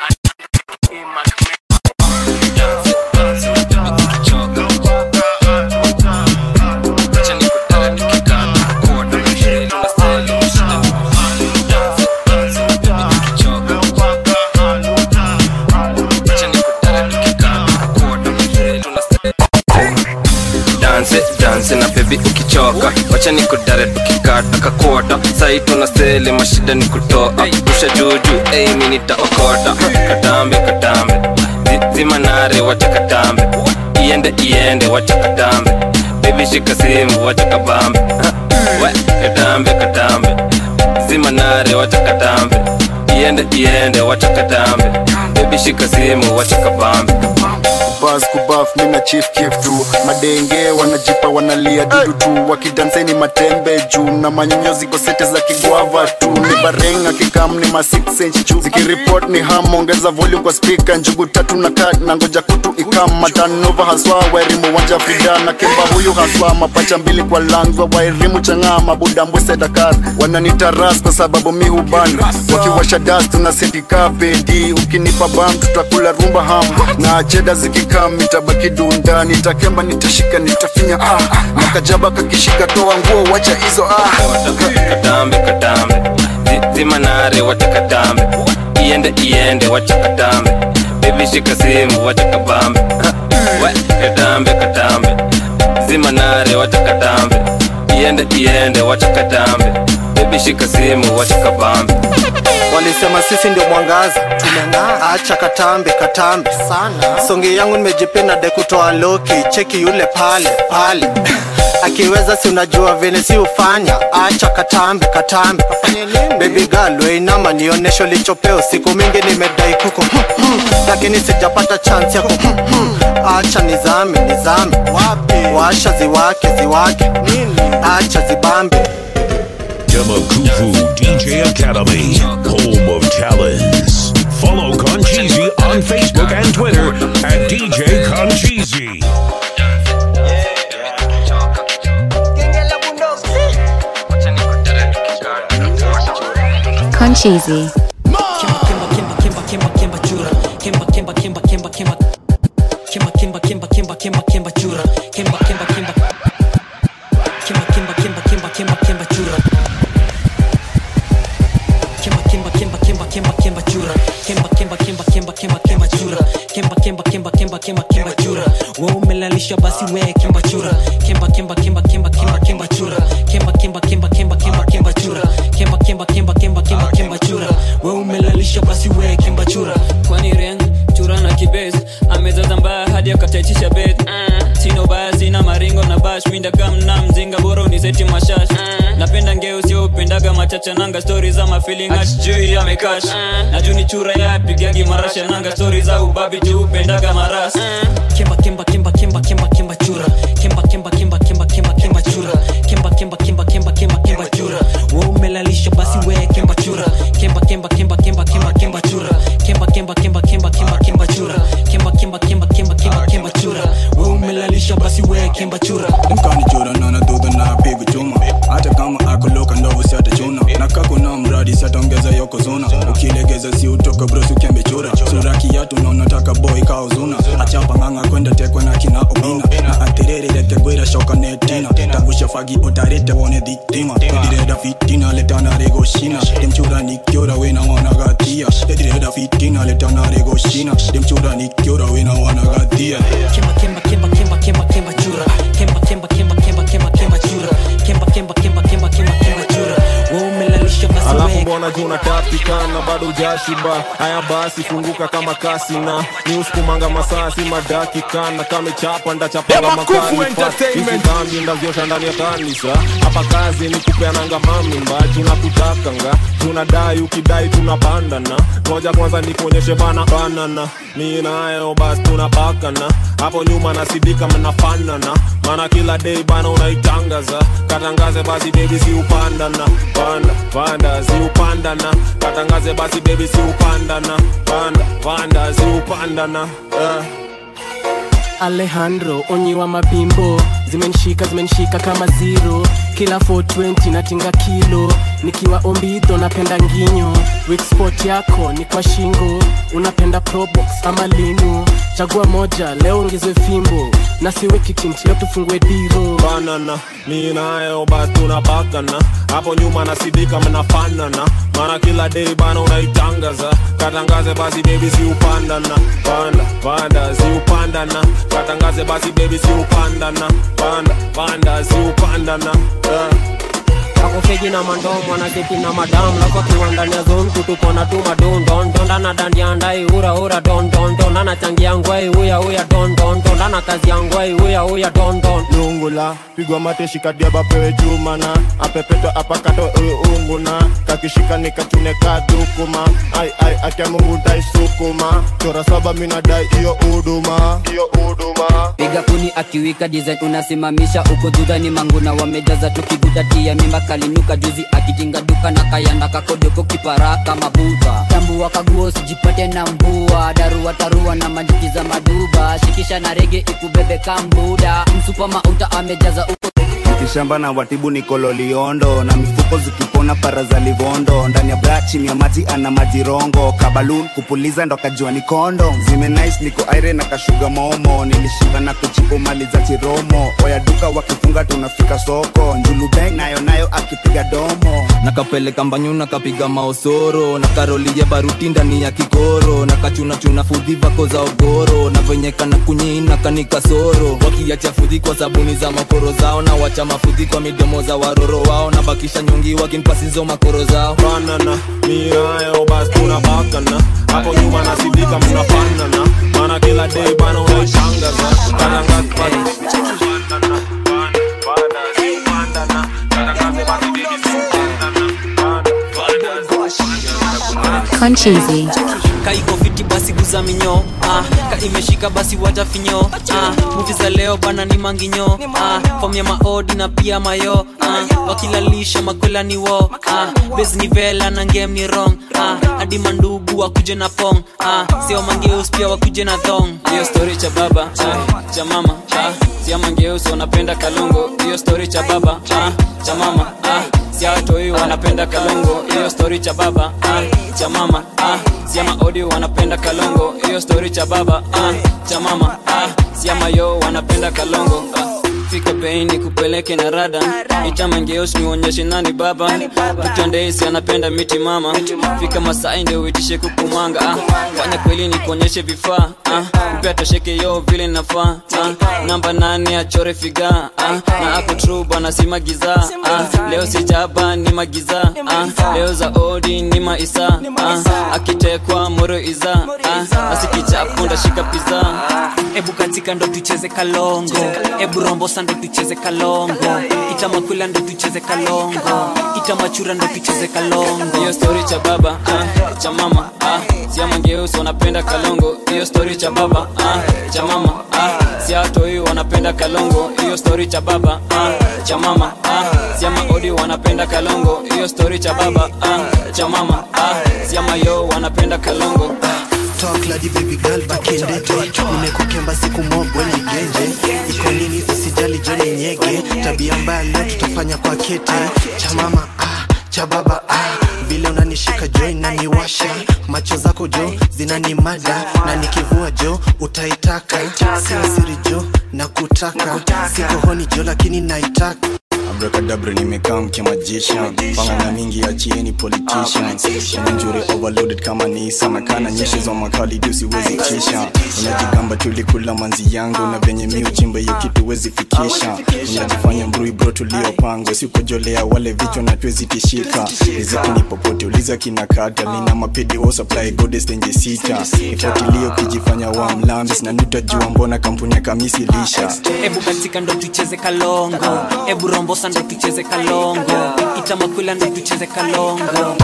danse danse na bebi ukichoka wacha ni kudare tukikata kakota sai tuna sele mashida ni kutoa rusha juju ei mi nitaokota katambe katambe Zi- zima nare wacha katambe iende iende wacha katambe bebi shika simu wacha kabambe Ha, we katambe katambe zima nare wacha katambe iende iende wacha katambe bebi shika simu wacha kabambe kubas kubaf mina chief kif tu madenge wanajipa wanalia dudu tu wakidanseni matembe juu na manyonyo ziko sete za kigwava tu ni barenga kikam ni ma 6 inch juu zikiripot ni ham ongeza volume kwa speaker njugu tatu na kat na ngoja kutu ikam matanova haswa wairimu wanja fida na kimba huyu haswa mapacha mbili kwa langwa wairimu chang'aa mabuda mbwese dakar wananitaras kwa sababu mi huban wakiwasha das tuna setika pedi ukinipa bam tutakula rumba ham na cheda zikikam nitabaki dunda nitakemba nitashika nitafinya ah makajaba kakishika toa nguo wacha hizo ah katambe katambe Zi- zimanare wacha katambe iende iende wacha katambe bebi shika simu wacha kabambe Ha, we, katambe katambe zimanare wacha katambe iende iende wacha katambe bebi shika simu wacha kabambe walisema sisi ndio mwangaza tumeng'aa acha katambe katambe sana songi yangu nimejipenda de kutoa loki cheki yule pale pale akiweza si unajua vile si ufanya acha katambe katambe bebi girl weinama nionesho lichopeo siku mingi nimedai kuko lakini sijapata chance yako acha nizame nizame washa ziwake ziwake acha zibambe Demakufu DJ Academy, home of talents. Follow Concheesy on Facebook and Twitter at DJ Concheesy. Concheesy. umelalisha basi we kemba chura kemba kemba kemba kemba kemba kemba chura kemba kemba kemba kemba kemba kemba chura kemba kemba kemba kemba kemba kemba chura we umelalisha basi we kemba chura kwani ren chura na kibez amezaza mbaya hadi akataitisha bed mm. sina ubaya sina maringo na bash minda kamna mzinga bora uniseti mashash mm. napenda ngeo sio upendaga machacha nanga stori za mafeeling atijui amekash mm. na juu ni chura ya apigagi marasha nanga stori za ubabi juu upendaga maras mm. kemba kemba kemba kemba kemba kemba chura kemba kemba kemba kemba kemba kemba chura kemba kemba kemba kemba kemba kemba chura we umelalisha basi we kemba chura kemba kemba kemba kemba kemba kemba chura kemba kemba kemba kemba kemba kemba chura kemba kemba kemba kemba kemba kemba chura we umelalisha basi we kemba chura mkanichora nana dudha na pigu chuma hata kama akoloka ndovu siatachuna na kakuna mradi siataongeza yokozuna ukilegeza si utoka brosi ukiambechura sura kiatu naunataka boy kaozuna achapa ng'ang'a kwenda tekwa na kina obina na atirere letegwira shoka netina tagusha fagi utarete wone dhitima edireda fitina letana regoshina demchura nikiora wena wanagatia edireda fitina letana regoshina demchura nikiora wena wanagatia kemba kemba kemba kemba kemba kemba chura kemba kemba kemba kemba kemba kemba chura kemba kemba kemba kemba kemba kemba chura we umelalisha basi alafu we mbona juu unatapikana bado ujashiba haya basi funguka kama kasi na ni usukumanga masasi madakikana kamechapa ndachapanga Demakufu makanifa Entertainment. hizi dhambi ndaziosha ndani ya kanisa hapa kazi ni kupeananga mamimba tunakutakanga tunadai ukidai tunapandana moja kwanza nikuonyeshe bana banana mi nayo basi tunapakana hapo nyuma nasidika mnafanana maana kila day bana unaitangaza katangaze basi bebi si upandana panda panda si upandana katangaze basi bebi si upandana panda panda si upandana uh. alejandro onyi wa mapimbo zimenishika zimenishika kama zero kila 420 natinga kilo nikiwa ombidho napenda nginyo wikspot yako ni kwa shingo unapenda probox ama linu chagua moja leo ongezwe fimbo na siweki tint leo tufungue diro banana mi nayo basi tunapakana hapo nyuma nasidika mnafanana maana kila day bana unaitangaza katangaze basi bebi si upandana panda panda si upandana katangaze basi bebi si upandana panda panda si upandana uh. akofeji na mandom wanaketi na madam lako akiwa ndani ya zone kutupona tu madondondondana dandia ndai ura ura dondondon anachangia ngwai uya uya dondondon ana kazi ya ngwai uya uya dondon lungula pigwa mate shikadia bapewe jumana apepetwa apakato unguna kakishika nikachune kadukuma ai ai akia mungu ndaisukuma chora saba minadai iyo uduma iyo uduma piga kuni akiwika design unasimamisha uko dhudha ni manguna wamejaza tukigudatia mimba kalinuka juzi akitinga duka na kayanda kakodoko kipara kama buba tambua kaguo sijipate na mbua darua tarua na manjuki za maduba shikisha na rege ikubebe kambuda msupa mauta amejaza uko kishamba na watibu ni kololiondo na mifuko zikipona para za livondo ndani ya bra chini ya maji ana majirongo kabalun kupuliza ndo kajua ni kondo zime nice niko aire na kashuga momo nilishinda na kuchipo mali za chiromo oya duka wakifunga tunafika soko njulu bang nayo nayo akipiga domo nakapeleka mbanyu nakapiga maosoro na karolie baruti ndani ya kikoro na kachunachuna fudhi vako za ogoro na venye kana kunyina kanikasoro wakiacha fudhi kwa sabuni za makoro zao na wacha mafudhi kwa midomo za waroro wao na bakisha nyungi wakinpasizo makoro zao banana miayo bas tunabakana hapo nyuma nasidika mnafanana mana kila day bana unaitangaza karangat Concheesy. kaiko fiti basi guza minyo ah, ka imeshika basi wacha finyo ah, muvi za leo bana ni manginyo ah, fom ya maodi na pia mayo ah, wakilalisha makola ni wo ah, bes ni vela na ngem ni rong ah, hadi mandugu wakuje na pong ah, sio mangeus pia wakuje na thong hiyo story cha baba ah, cha mama ah, sia mangeus wanapenda kalongo hiyo story cha baba ah, cha mama ah, sia watoi wanapenda kalongo hiyo story cha baba ah, cha mama ah, sia maodi wanapenda kalongo hiyo story cha baba ah, cha mama ah, sia mayo wanapenda kalongo ah, fika bei ni kupeleke na rada itamangeos nionyeshe nani baba tutandeisi anapenda miti mama fika masai ndio uitishe kukumanga ah, fanya kweli ni kuonyeshe vifaa ah, mpea tosheke yo vile nafaa ah, namba nane achore figa ah, na ako tru bwana si magiza ah, leo si jaba ni magiza ah, leo za odi ni maisa ah, akitekwa moro iza ah, asikichapo ndashika piza ebu katika ndo tucheze kalongo ebu rombosa ndo tucheze kalongo itamakwila ndo tucheze kalongo itamachura ndo tucheze kalongo hiyo story cha baba ah, cha mama ah, sia mangeusi wanapenda kalongo hiyo story cha baba ah, cha mama ah, sia watoi wanapenda kalongo hiyo story cha baba ah, cha mama ah, sia maodi wanapenda kalongo hiyo story cha baba ah, cha mama ah, sia mayo wanapenda kalongo Talk lady baby girl back in the day nimekukemba siku mogo ni genje iko nini usijali joni nyege tabia mbaya leo tutafanya kwa kete cha mama ah, cha baba ah. vile unanishika jo inaniwasha macho zako jo zinanimada na nikivua jo utaitaka sio siri jo na kutaka siko honi jo lakini naitaka abrakadabra nimekaa mkemajisha pangana mingi achieni politicians njure overloaded kama nisa nakana nyeshi za makali juu siwezi kisha unajigamba tulikula manzi yangu na venye mi uchimba hiyo kitu wezi fikisha unajifanya mbrui bro tuliopangwa sikujolea wale vichwa na twezitishika riziki ni popote uliza kina kata lina mapedi wo supply goddess tenje sita ifuatilio kijifanya wa mlambis na nutajua mbona kampuni ya kamisi lisha ebu katika ndo tucheze kalongo ebu rombosa ndo tucheze kalongo itamakwila ndo tucheze kalongo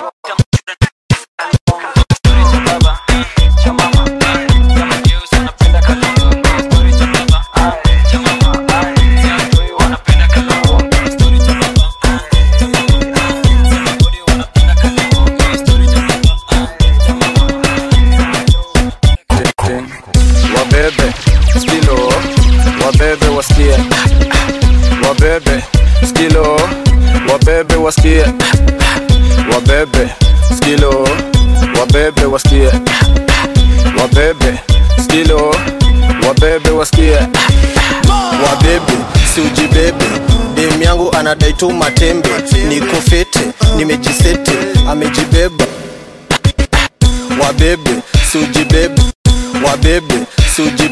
wabebe skilo wabebe wasikie wabebe skilo wabebe wasikie wabebe skilo wabebe wasikie wabebe skilo wabebe wasikie wabebe siujibebe dem yangu anadai tu matembe niko fete nimejisete amejibeba wabebe siujibebe wabebe siuji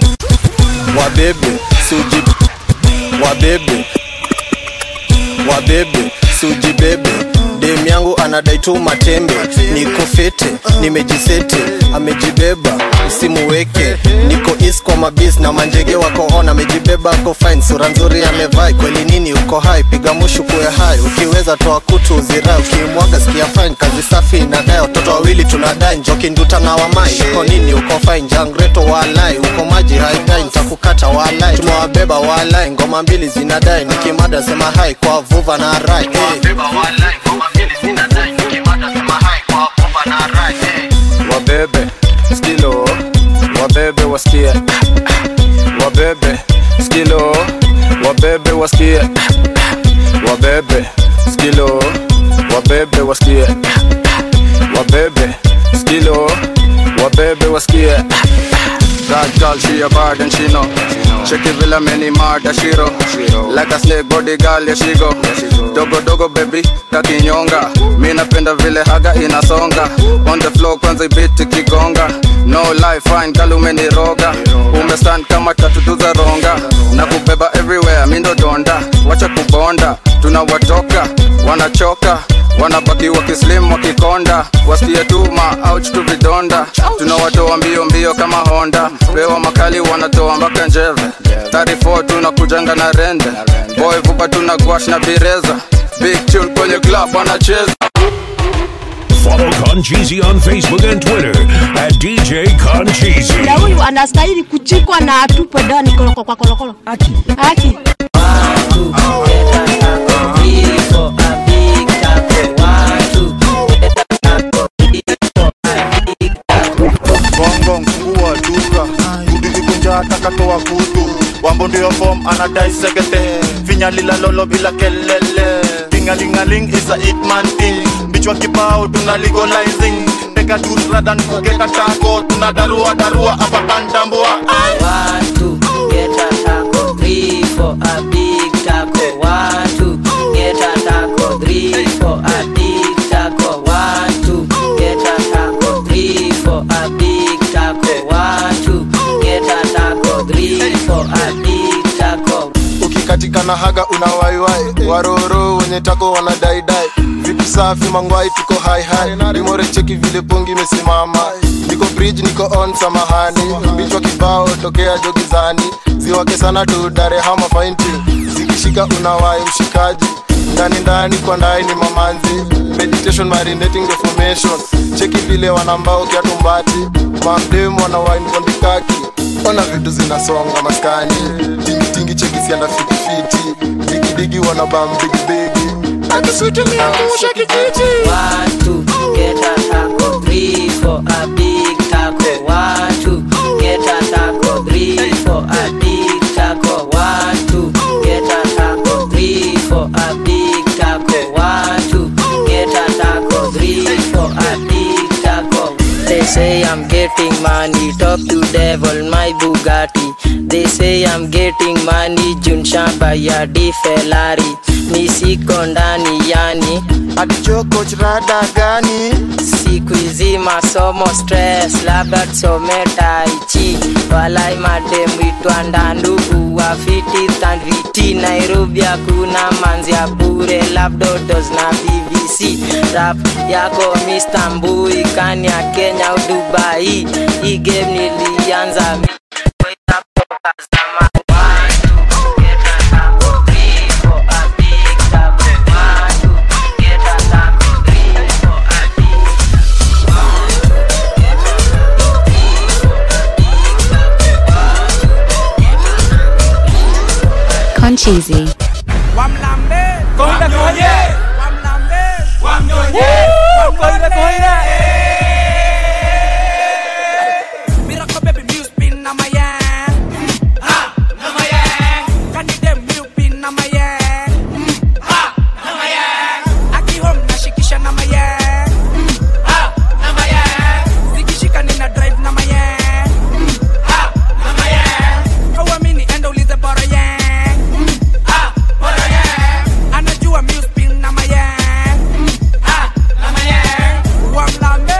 wabebe siuji wabebe wabebe basi ujibebe dem yangu anadai tu matembe niko fete nimejisete amejibeba usimuweke niko is kwa mabis na manjege wako on amejibeba ako fine sura nzuri amevai kweli nini uko hai piga mushu kuwe hai ukiweza toa kutu uzirai ukimwaga sikia fine kazi safi inadai watoto wawili tunadai njoki nduta na wamai uko nini uko fine jangreto walai uko maji haidai nitakukata walai tumewabeba walai ngoma mbili zinadai nikimada sema hai kwa vuva na rai hey. wabebe skilo wabebe wasikie wabebe skilo wabebe wasikie wabebe skilo wabebe wasikie wabebe skilo wabebe wasikie That girl, she a bad and she know. Check it villa many murder she roll. Like a snake body girl, yeah she go. Dogo dogo baby, kakinyonga. Mi napenda vile haga inasonga. On the floor kwanza ibiti kigonga. No life fine girl umeniroga. Umestand kama tatu za ronga. Na kubeba everywhere, mi ndo donda. Wacha kubonda, tunawatoka, wanachoka wanabaki wakislim wakikonda wasikie tu maouch tu vidonda tunawatoa mbio mbio kama honda pewa makali wanatoa mpaka njeve 34 tunakujanga na rende boy vupa tuna gwash na bireza big tune kwenye club wanacheza Follow Concheesy on Facebook and Twitter at DJ Concheesy. na huyu anastahili kuchikwa na atupwe ndani koloko kwa kolokolo haki haki bongo mfungua duka udivikunja takatoa kutu wambo ndio fom anadai sekete finya lila lolo bila kelele tingalingaling is a hitman thing bichwa kibao tuna legalizing teka juice rather than kuketa tako tuna darua darua hapa kandambua Watu get a taco, three for a big taco. One, two, get a taco, three for a big taco. One, two, get a taco, three for a big taco. One, two, get a taco, three for a big taco. ukikatika na haga unawaiwai waroro wenye tako wanadaidai vitu safi mangwai tuko haihai limore cheki vile pongi imesimama niko bridge niko on samahani bichwa kibao tokea jogizani ziwake sana tu darehama fainti zikishika unawai mshikaji ndani ndani kwa ndai ni mamanzi meditation marinating the formation cheki vile wanambao kiatumbati mamdemu wanawai kondikaki ona vitu zinasonga maskani tingitingi chekisianda fitifiti digidigi wanabam bigibigi akisutumiangusha kijiji One, two, get a taco, three for a big taco. One, two, get a taco, three for a big taco. One, two, get a taco, three for a big taco. One, two, get a taco, three for a big taco. They say I'm getting money, talk to devil, my Bugatti. They say I'm getting money, Jun Shamba ya di Ferrari. Mi siko ndani yani atichoko chirada gani siku hizi masomo stress labda tusome taichi walai mademu itwa ndandugu wafiti thandviti nairobi hakuna manzi ya bure labdotos na bbc rap yako Mr. mbui kani ya kenya au dubai hii game nilianza mi- toka zamani. Concheesy. Konde konye Wamlambe Wamnyonye Konde konye Miracle baby music pin na my yang Ha na my yang Kani dem you pin na my yang Ha na my yang Aki home nashikisha na my yang Ha na my yang Zikishika nina drive na my yang Ha na my yang Hauamini enda ulize bora yang Ha bora yang anajua mi spin na mayang Ah, na mayang wamlambe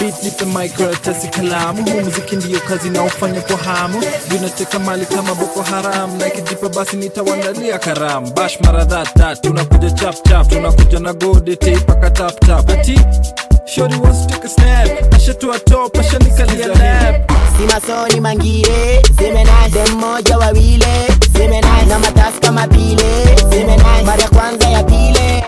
beat nipe mic karatasi kalamu huu muziki ndiyo kazi naofanya kwa hamu vinateka mali kama boko haram na ikijipa basi nitawandalia karamu bash mara that tunakuja chap chap tunakuja na gode teipaka tap tap ati Shorty wants to take a snap ashatua top ashanikalia lap si masoni mangire zimenai dem moja wawile zimenai na matasi kama pile zimenai mara ya kwanza ya pile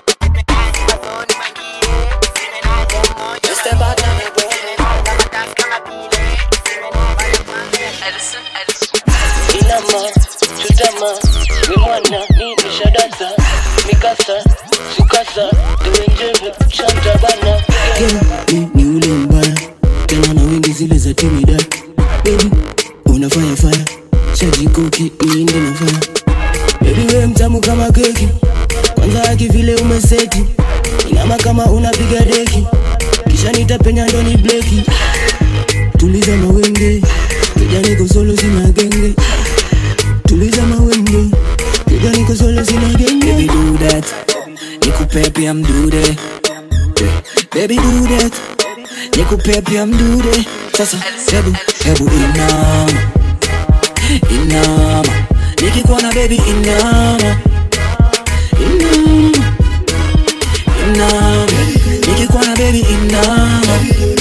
inama chutama wimwana nimeshadasa mikasa sukasa tuwenjeve shanta bana Ni- ni ule mbaya tena na wingi zile za timida Baby, unafanya faya shajikoki niinde na faya Baby we mtamu kama keki kwanza haki vile umeseti inama kama unapiga deki kisha nitapenya ndoni bleki tuliza mawenge kijaniko solo sina genge tuliza mawenge kijaniko solo sina genge Baby do that nikupe pia mdude Baby do that nikupe pia mdude sasa hebu hebu inama inama nikikuona baby inama inama inama nikikuona baby inama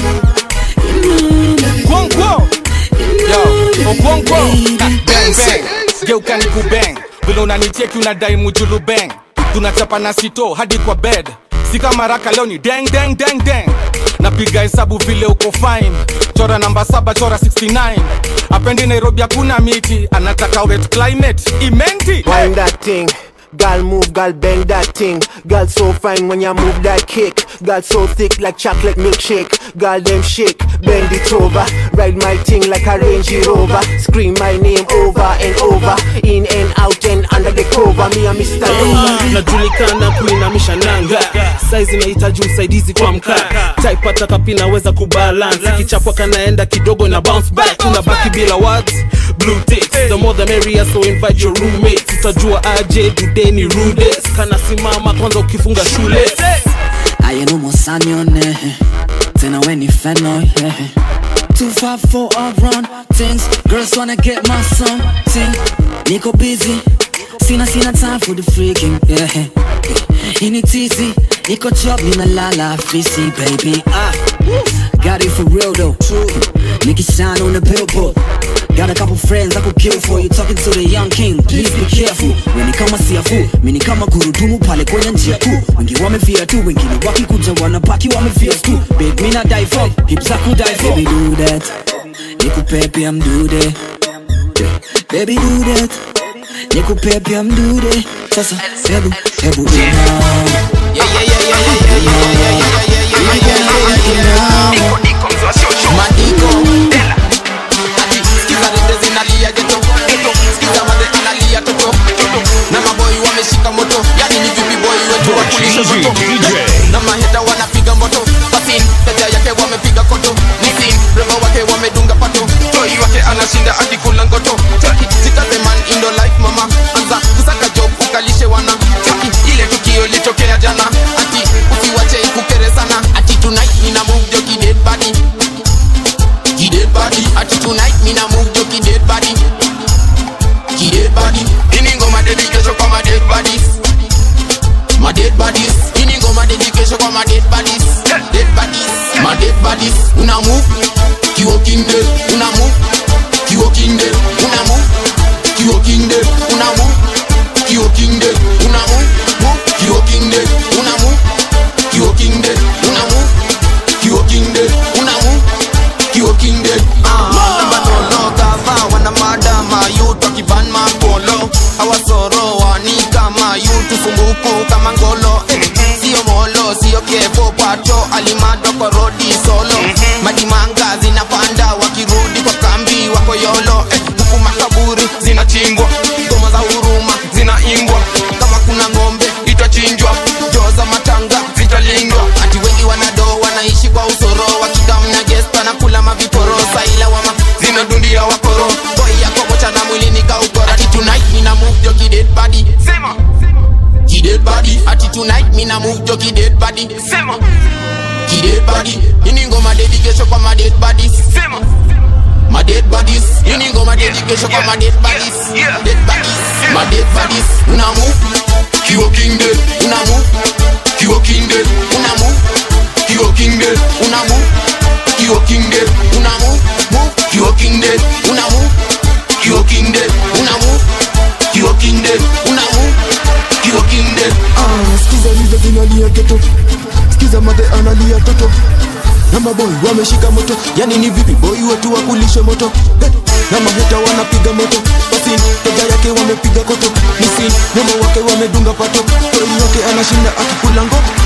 Kwonkwo Yo, Okwonkwo Bang bang Geuka ni kubang Vile unanicheki unadai mujulu bang Tunachapa na sito hadi kwa bed Si kama raka leo ni deng deng deng deng Napiga hesabu vile uko fine Chora namba saba chora 69 Apendi Nairobi hakuna miti Anataka wet climate Imenti Wind that thing. Girl move, girl bend that thing. Girl so fine when you move that kick. Girl so thick like chocolate milkshake. Girl them shake, bend it over. Ride my thing like a Range Rover. Scream my name over and over. In and out and under the cover. Me and Mr. Rover. najulikana kuinamisha nanga saizi nahitaji usaidizi kwa mkaa taipata kapi naweza kubalance ikichapwa kanaenda kidogo na bounce back unabaki bila words blue ticks the more the merrier so invite your roommates utajua aje dudeni rudes kana simama kwanza ukifunga shule ayenomosanyone tena weni feno yeah. Too far for a run things girls wanna get my something niko busy sina sina time for the freaking yeah. ini tizi niko chop ninalala fisi baby ah. got it for real though Nicky shine on the billboard Got a couple friends I could kill for you Talking to the young king, please be careful Weni kama siafu, mini kama gurudumu pale kwenye njia kuu Wengi wamefia tu, wengine wakikuja wanabaki wamefia tu Big mina die for, hips I could die for Baby do that, nikupe pia mdude Baby do that, nikupe pia mdude Sasa, hebu, hebu inama Madiko Ati sikiza rende zinalia geto Sikiza maze analia toto Na maboi wameshika moto Yani ni vipi boy wetu wakulisha moto Na maheta wanapiga moto Basin, teja yake wamepiga koto Nisin, rembo wake wamedunga pato Toi wake anashinda akikula ngoto Taki, zikaze man indo life mama Anza kusaka job ukalishe wana Taki, ile tukio litokea jana Ati usiwache ikukere sana Ati tonight nina move joki dead body Ki dead body Ati tonight mina move joki dead body Ki dead body Ini ngoma dedication kwa ma dead bodies My dead bodies Ini ngoma dedication kwa ma dead bodies Dead bodies My dead bodies Una move Ki walking dead Una move Ki walking dead Una move Ki walking dead Una move Ki walking dead Una move Move Ki walking dead Una move Ki walking dead Una move Ki walking dead Una move Ki walking dead Namba nono gava wana madama yuto kivan makolo awasoro wani kama yutu sumbuku kama ngolo eh, sio molo sio kevo pato alimado korodi solo madimanga zinapanda wakirudi kwa kambi wako yolo eh, huku makaburi zinachimbwa ngoma za huruma zinaimbwa kama kuna ng'ombe itachinjwa joo za matanga zitalindwa ati wengi wanado wanaishi kwa usoro wakikamna gesta na kula maviporo saila wama zimedundia wakoro boi yako mocha na mwilini kaukora ati tonight mina move jo kidead body sema kidead body ati tonight mina move jo kidead body sema ki dead body ini ngoma dedication kwa ma dead bodies sema my dead bodies ini ngoma dedication kwa ma dead bodies dead bodies my dead bodies una move kiwo king dead una move kiwo king dead una move kiwo king dead una move kiwo king dead una move move kiwo king dead una move kiwo king dead una move kiwo king dead una move kiwo king dead Ah, skiza lile zinalia geto skiza madhe analia toto na maboy wameshika moto yani ni vipi boy wetu wakulishe moto hey, na maheta wanapiga moto basi toja yake wamepiga koto misi nemo wake wamedunga pato boy yote anashinda akikula ngoto